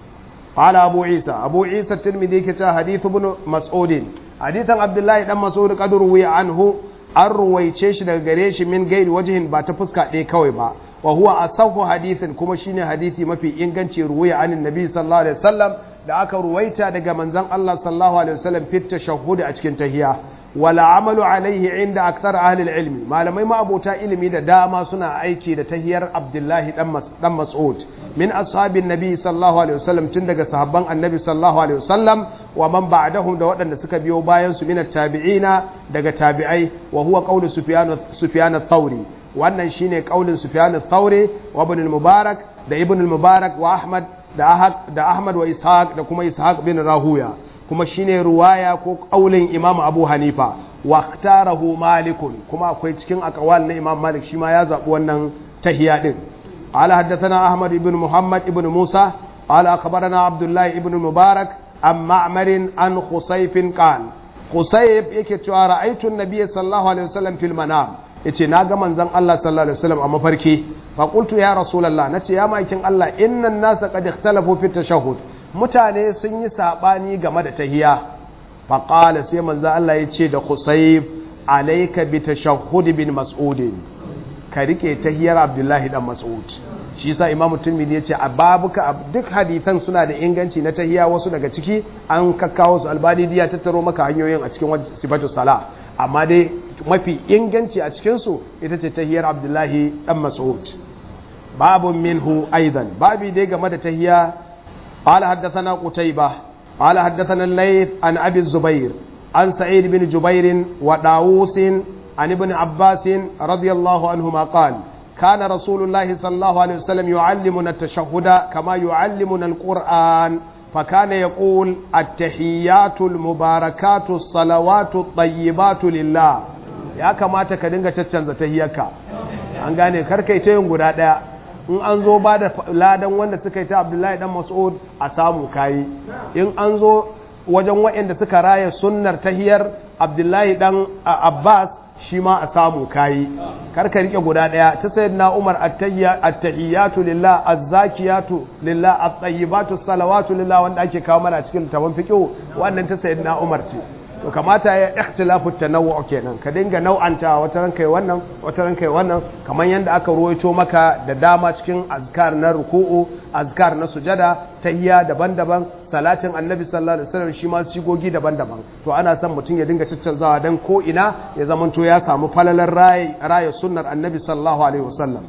qala abu isa abu isa tirmidhi ke ta hadith ibn mas'ud hadithan abdullahi dan mas'ud qad ruwiya anhu an ruwaice shi daga gare shi min gairi wajihin ba ta fuska ɗaya kawai ba wa huwa asahu hadithin kuma shine hadisi mafi inganci ruwaya anin nabi sallallahu alaihi wasallam da aka ruwaita daga manzon Allah sallallahu alaihi wasallam fit tashahhud a cikin tahiyya wala amalu alaihi inda akthar ahli ilmi malamai ma abota ilimi da dama suna aiki da tahiyar Abdullahi dan Mas'ud min ashabin nabi sallallahu alaihi wasallam tun daga sahabban annabi sallallahu alaihi wasallam wa man ba'dahum da waɗanda suka biyo bayan su min tabi'ina daga tabi'ai wa huwa qawlu sufyan sufyan ath-thawri wannan shine qaulin sufyan ath-thawri wa ibn al-mubarak da ibn al-mubarak wa ahmad da ahmad wa ishaq da kuma ishaq bin rahuya kuma shine ruwaya ko kaulin imam abu hanifa wa ikhtarahu malikun kuma akwai cikin akawal na imam malik shi ma ya zabi wannan tahiya din ala haddathana ahmad ibn muhammad ibn musa ala akhbarana abdullah ibn mubarak an ma'mar an khusayf qal khusayf yake cewa ra'aytu an-nabiy sallallahu alaihi wasallam fil manam yace na ga manzon Allah sallallahu alaihi wasallam a mafarki fa qultu ya rasulullah nace ya maikin Allah innan nasa qad ikhtalafu fi tashahhud mutane sun yi sabani game da tahiya fa qala sai manzon Allah yace da Qusayb alayka bi tashahhud bin mas'ud ka rike tahiyar Abdullahi dan Mas'ud shi yasa Imam Tirmidhi yace a babuka duk hadisan suna da inganci na tahiya wasu daga ciki an kakkawo su albani diya tattaro maka hanyoyin a cikin sifatu sala amma dai mafi inganci a cikinsu ita ce tahiyar abdullahi dan mas'ud babun minhu aidan babi dai game da tahiya qala haddathana qutayba qala haddathana al-layth an abi zubair an sa'id bin jubair wa dawus an ibn abbas radiyallahu anhuma qala كان رسول الله صلى الله عليه وسلم يعلمنا التشهد كما يعلمنا القرآن فكان يقول التحيات المباركات الصلوات الطيبات لله ya kamata ka dinga caccanza tahiyarka an gane karkai ta yin guda daya in an zo ba da ladan wanda suka yi ta abdullahi dan mas'ud a samu kayi in an zo wajen waɗanda suka raya sunnar tahiyar abdullahi dan abbas shi ma a samu kayi karka rike guda daya ta sayyidina umar at-tahiyyatu lillah az-zakiyatu lillah at-tayyibatu salawatu lillah wanda ake kawo mana cikin tabon fiqh wannan ta sayyidina umar ce to kamata ya ikhtilafu tanawwu kenan ka dinga nau'anta wata ran kai wannan wata ran kai wannan kamar yanda aka ruwaito maka da dama cikin azkar na ruku'u azkar na sujada tahiyya daban-daban salatin annabi sallallahu alaihi wasallam shi ma sigogi daban-daban to ana son mutum ya dinga caccanzawa dan ko ina ya zamanto ya samu falalar rayi rayi sunnar annabi sallallahu alaihi wasallam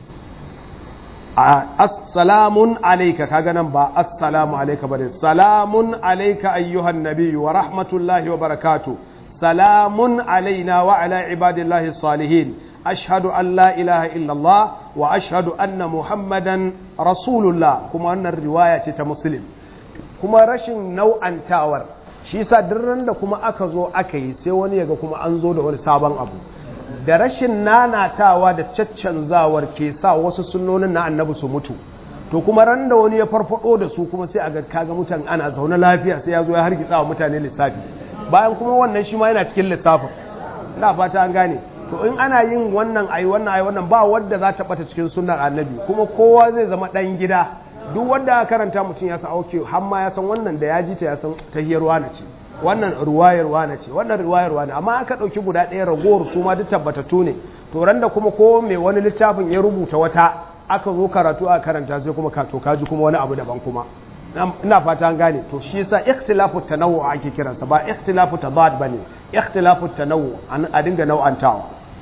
assalamun alayka kaga nan ba assalamu alayka bane salamun alayka ayyuhan nabiyyu wa rahmatullahi wa barakatuh salamun alaina wa ala ibadillahi salihin ashhadu an la ilaha illallah wa ashhadu anna muhammadan rasulullah kuma wannan riwaya ce ta muslim kuma rashin nau'antawar shi yasa duk da kuma aka zo aka yi sai wani yaga kuma an zo da wani sabon abu da rashin nanatawa da caccanzawar ke sa wasu sunnonin na annabi su mutu to kuma ran da wani ya farfado da su kuma sai a ga kaga mutan ana zaune lafiya sai ya zo ya hargitsa wa mutane lissafi bayan kuma wannan shi ma yana cikin lissafin ina fata an gane to in ana yin wannan ayi wannan ayi wannan ba wanda za ta bata cikin sunnar annabi kuma kowa zai zama dan gida duk wanda aka karanta mutum ya san auke har ma ya san wannan da ya ji ta ya san tahiyarwa na ce wannan ruwayarwa na ce wannan ruwayarwa ne amma aka ɗauki guda ɗaya ragowar su ma duk tabbatattu ne to ran da kuma ko mai wani littafin ya rubuta wata aka zo karatu a karanta sai kuma ka to kaji kuma wani abu daban kuma ina fata an gane to shi yasa ikhtilafu tanawwu ake kiransa ba ikhtilafu tadad bane ikhtilafu tanawwu a dinga nau'antawa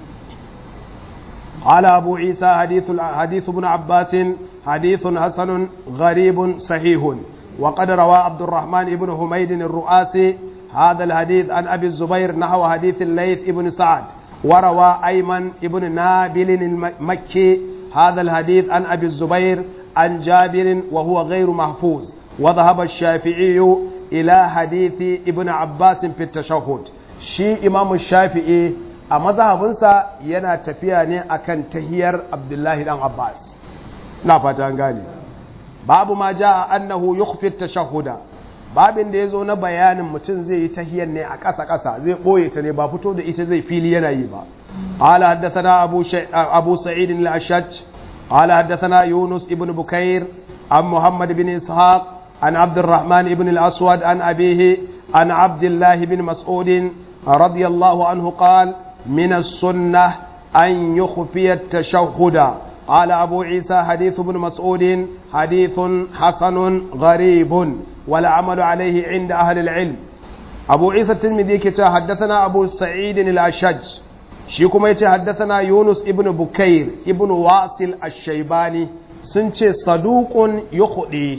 قال أبو عيسى حديث حديث ابن عباس حديث حسن غريب صحيح وقد روى عبد الرحمن بن حميد الرؤاسي هذا الحديث عن أبي الزبير نحو حديث الليث بن سعد وروى أيمن بن نابل المكي هذا الحديث عن أبي الزبير عن جابر وهو غير محفوظ وذهب الشافعي إلى حديث ابن عباس في التشهد شي إمام الشافعي a mazhabinsa yana tafiya ne akan tahiyar abdullahi dan abbas na fata an gane babu ma ja annahu yukhfi tashahhuda babin da yazo na bayanin mutum zai yi tahiyar ne a ƙasa ƙasa zai boye ta ne ba fito da ita zai fili yana yi ba قال حدثنا أبو, شي... أبو سعيد الأشج قال حدثنا يونس ابن بكير عن محمد بن إسحاق عن عبد الرحمن بن الأسود عن أبيه عن عبد الله بن مسعود رضي الله عنه قال من السنة أن يخفي التشهد قال أبو عيسى حديث ابن مسعود حديث حسن غريب والعمل عليه عند أهل العلم أبو عيسى الترمذي كتا حدثنا أبو سعيد الأشج شيكم يتي حدثنا يونس ابن بكير ابن واصل الشيباني سنتي صدوق يخطي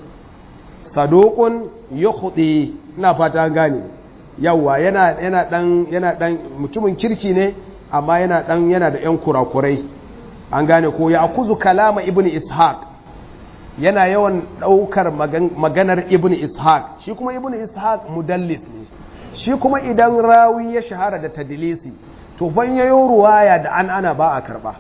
صدوق يخطي ina fata gane yawa yana yana dan yana dan mutumin kirki ne amma yana dan yana da yan kurakurai an gane ko ya akuzu kalama ibn ishaq yana yawan daukar maganar ibn ishaq shi kuma ibn ishaq mudallis ne shi kuma idan rawi ya shahara da tadlisi to ban yayo ruwaya da an ana ba a karba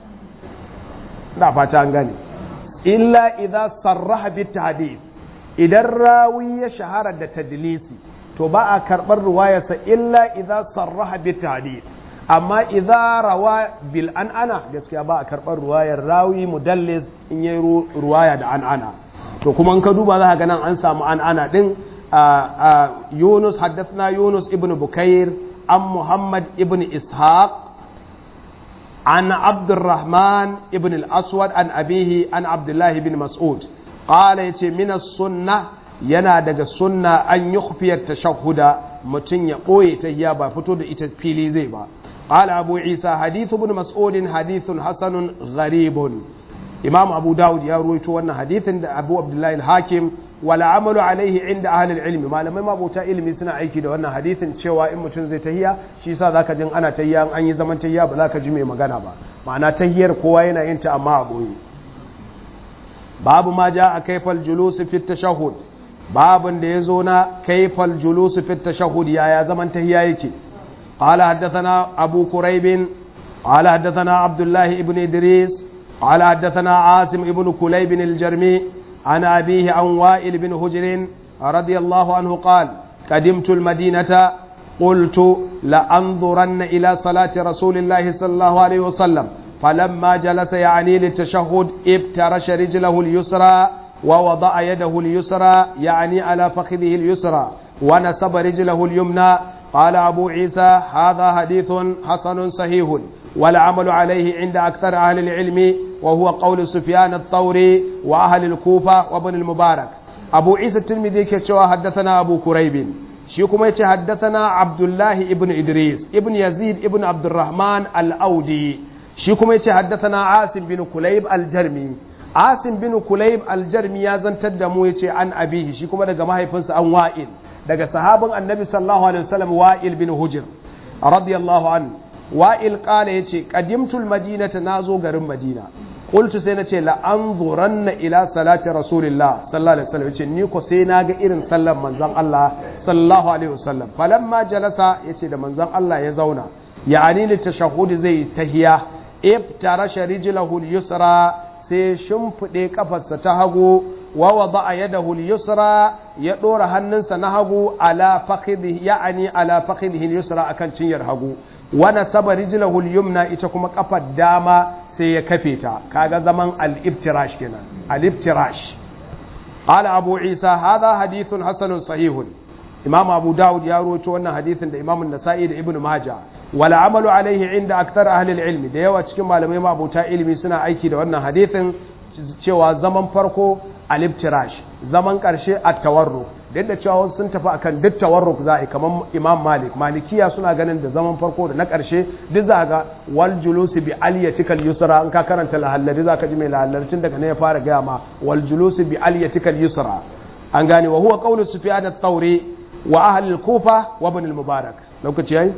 da fata an gane illa idza sarraha bit tahdith idan rawi ya shahara da tadlisi to ba a karbar ruwayarsa illa idza sarraha bit tahdith amma idza rawa bil an'ana gaskiya ba a karɓar ruwayar rawi mudallis in yi ruwaya da an'ana to kuma in ka duba za ka ga nan an samu an'ana din Yunus haddathna Yunus ibn Bukair an Muhammad ibn Ishaq an Abdurrahman ibn al-Aswad an abihi an Abdullah ibn Mas'ud qala yace min as-sunnah yana daga sunna an yukhfiya tashahhuda mutum ya ɓoye ta ba fito da ita fili zai ba قال أبو عيسى حديث ابن مسعود حديث حسن غريب إمام أبو داود يروي أن حديث أبو عبد الله الحاكم ولا عمل عليه عند أهل العلم ما لم ما بوتا علمي سنا aiki da wannan hadisin cewa in mutum zai tahiya shi yasa zaka jin ana tahiya an yi zaman tahiya ba zaka ji mai magana ba ma'ana tahiyar kowa yana yin ta amma a boye babu ma ja a kaifal julus fi tashahhud babun da yazo na kaifal julus fi tashahhud yaya zaman tahiya yake قال حدثنا أبو كريب قال حدثنا عبد الله بن إدريس قال حدثنا عاصم بن كليب الجرمي عن أبيه عن وائل بن هجر رضي الله عنه قال قدمت المدينة قلت لأنظرن إلى صلاة رسول الله صلى الله عليه وسلم فلما جلس يعني للتشهد ابترش رجله اليسرى ووضع يده اليسرى يعني على فخذه اليسرى ونسب رجله اليمنى قال أبو عيسى هذا حديث حسن صحيح والعمل عليه عند أكثر أهل العلم وهو قول سفيان الثوري وأهل الكوفة وابن المبارك أبو عيسى الترمذي كتشوى حدثنا أبو كريب شيكم حدثنا عبد الله ابن إدريس ابن يزيد ابن عبد الرحمن الأودي شيكم حدثنا عاصم بن كليب الجرمي عاصم بن كليب الجرمي يزن تدمو عن أبيه شيكم دقا ما هيفنس عن وائل daga sahabin annabi sallallahu alaihi wasallam wa'il bin hujr radiyallahu an wa'il qala yace qadimtul madinata nazo garin madina qultu sai nace la anzuranna ila salati rasulillah sallallahu alaihi wasallam yace ni ko sai naga irin sallar manzon Allah sallallahu alaihi wasallam falamma jalasa yace da manzon Allah ya zauna ya'ani li tashahhud zai tahiya ibtarasha rijlahu al-yusra sai shimfide kafarsa ta hagu wa wada'a yadahu al-yusra ya dora hannunsa na hagu ala fakhidhi ya'ani ala fakhidhi al-yusra akan cinyar hagu wa nasaba rijlahu al-yumna ita kuma kafar dama sai ya kafe ta kaga zaman al-iftirash kenan al-iftirash qala abu isa hadha hadithun hasanun sahihun imam abu daud ya rawaito wannan hadithin da imam an-nasa'i da ibnu majah wal amalu alaihi inda akthar ahli al-ilm da yawa cikin malamai mabuta ilimi suna aiki da wannan hadithin cewa zaman farko aliftirash zaman ƙarshe a tawarruk duk da cewa sun tafi akan duk tawarruk za a kamar imam malik malikiya suna ganin da zaman farko da na ƙarshe duk za ga wal julusi bi aliyatikal yusra in ka karanta lahallari za ka ji mai lahallarcin daga ne ya fara gaya ma wal julusi bi aliyatikal yusra an gane wa huwa qawlu sufyan ath-thawri wa ahli al-kufa wa ibn al-mubarak lokaci yayi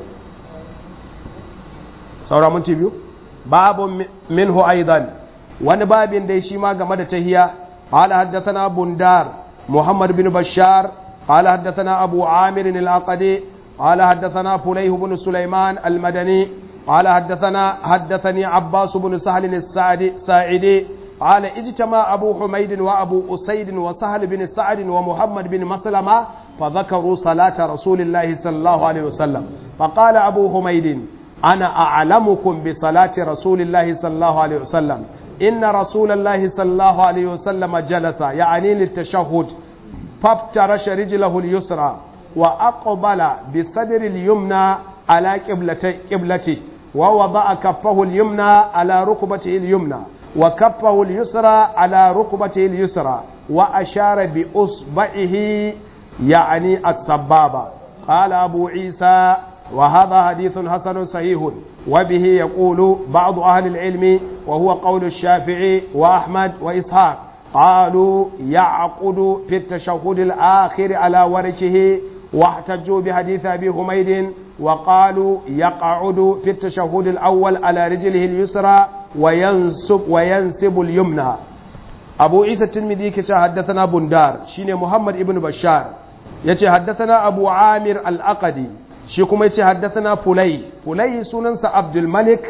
saura mun biyu babu minhu aidan wani babin dai shi ma game da tahiya قال حدثنا بندار محمد بن بشار قال حدثنا أبو عامر العقدي قال حدثنا فليه بن سليمان المدني قال حدثنا حدثني عباس بن سهل الساعدي ساعدي قال اجتمع أبو حميد وأبو أسيد وسهل بن سعد ومحمد بن مسلمة فذكروا صلاة رسول الله صلى الله عليه وسلم فقال أبو حميد ana a'lamukum bi salati rasulillahi sallallahu alaihi wasallam inna rasulallahi sallallahu alaihi wasallam jalasa ya'ani litashahhud فافترش رجله اليسرى وأقبل بصدر اليمنى على قبلته ووضع كفه اليمنى على ركبته اليمنى وكفه اليسرى على ركبته اليسرى وأشار بأصبعه يعني السبابة قال أبو عيسى وهذا حديث حسن صحيح وبه يقول بعض أهل العلم وهو قول الشافعي وأحمد وإسحاق قالوا يعقد في التشهد الآخر على وركه واحتجوا بحديث أبي حميد وقالوا يقعد في التشهد الأول على رجله اليسرى وينسب وينسب اليمنى أبو عيسى الترمذي كتا حدثنا بندار شين محمد ابن بشار يتي حدثنا أبو عامر الأقدي شيكم يتي حدثنا فلي فلي سننس عبد الملك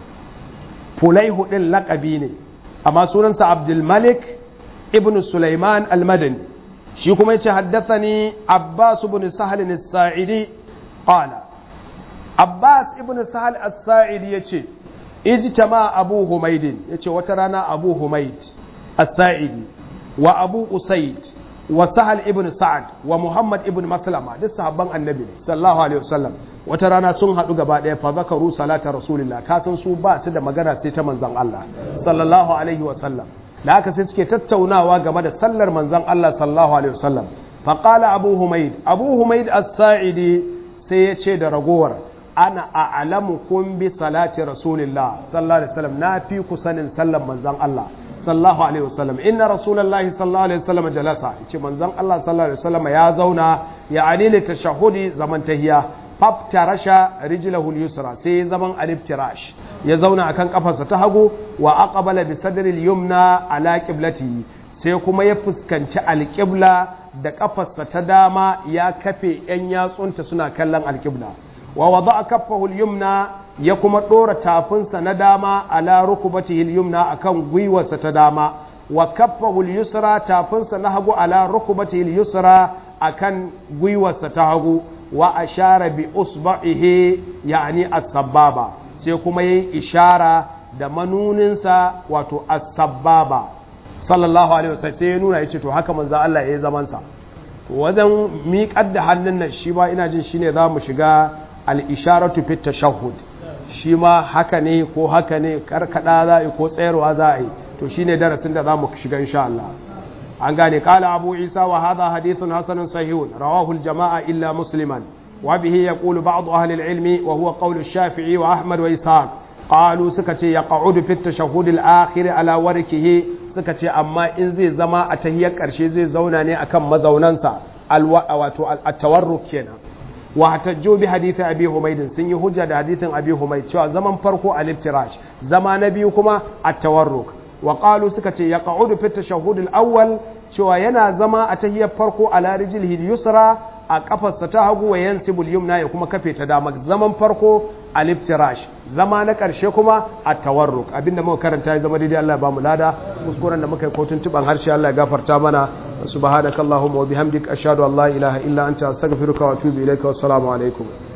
فلي هو اللقبيني أما سننس عبد الملك ابن سليمان المدني shi kuma yace haddathani Abbas ibn Sahal as-Sa'idi qala Abbas ibn Sahal as-Sa'idi yace ijtama Abu Humayd yace wata rana Abu Humayd as-Sa'idi wa Abu Usayd wa Sahal ibn Sa'ad wa Muhammad ibn Maslama duk sahabban Annabi ne sallallahu alaihi wasallam wata rana sun haɗu gaba ɗaya fa zakaru salata rasulillah kasan su ba su da magana sai ta manzon Allah sallallahu alaihi wasallam da haka sai suke tattaunawa game da sallar manzon Allah sallallahu alaihi wasallam fa qala abu humaid abu humaid as-sa'idi sai ya ce da ragowar ana a'lamukum bi salati rasulillah sallallahu alaihi wasallam na fi ku sanin sallar manzon Allah sallallahu alaihi wasallam inna rasulullahi sallallahu alaihi wasallam jalasa ce manzon Allah sallallahu alaihi wasallam ya zauna ya anile tashahudi zaman tahiya faftarasha rijlahu yusra sai zaman aliftirash ya zauna akan kafarsa ta hagu wa aqbala bi sadril yumna ala qiblati sai kuma ya fuskanci alqibla da kafarsa ta dama ya kafe yan yatsunta suna kallon alqibla wa wada'a kaffahu yumna ya kuma dora tafinsa na dama ala rukbatihi yumna akan gwiwarsa ta dama wa kaffahu yusra tafinsa na hagu ala rukbatihi yusra akan gwiwarsa ta hagu wa ashara bi usba'ihi yani as-sababa sai kuma yayi ishara da manuninsa wato as-sababa sallallahu alaihi wasallam sai ya nuna yace to haka manzo Allah yayi zaman sa to wajen miƙar da hannun nan shi ba ina jin shine zamu shiga al-isharatu fi tashahhud shi ma haka ne ko haka ne karkada za a yi ko tsayarwa za a yi to shine darasin da zamu shiga insha Allah an gane kala abu isa wa hadha hadithun hasanun sahihun rawahu al-jama'a illa musliman wa bihi yaqulu ba'd ahli al-ilmi wa huwa qawlu ash-shafi'i wa ahmad wa ishaq qalu suka ce yaq'udu fi at-tashahhud al-akhir ala warkihi suka ce amma in zai zama a tahiyar karshe zai zauna ne akan mazaunansa wato at-tawarruk kenan wa hatajju bi hadithi abi humayd sun yi hujja da hadithin abi humayd cewa zaman farko al-iftirash zama na biyu kuma at-tawarruk wa qalu suka ce yaq'udu fi at-tashahhud al-awwal cewa yana zama a tahiyar farko ala rijlihi yusra a kafarsa ta hagu wa yansibul yumna ya kuma kafe ta dama zaman farko al-iftirash zama na karshe kuma at-tawarruk abinda muka karanta ya zama daidai Allah ya bamu lada kuskuren da muka yi kotun tuban harshe Allah ya gafarta mana subhanakallahumma wa bihamdika ashhadu an la ilaha illa anta astaghfiruka wa atubu ilaika wassalamu alaikum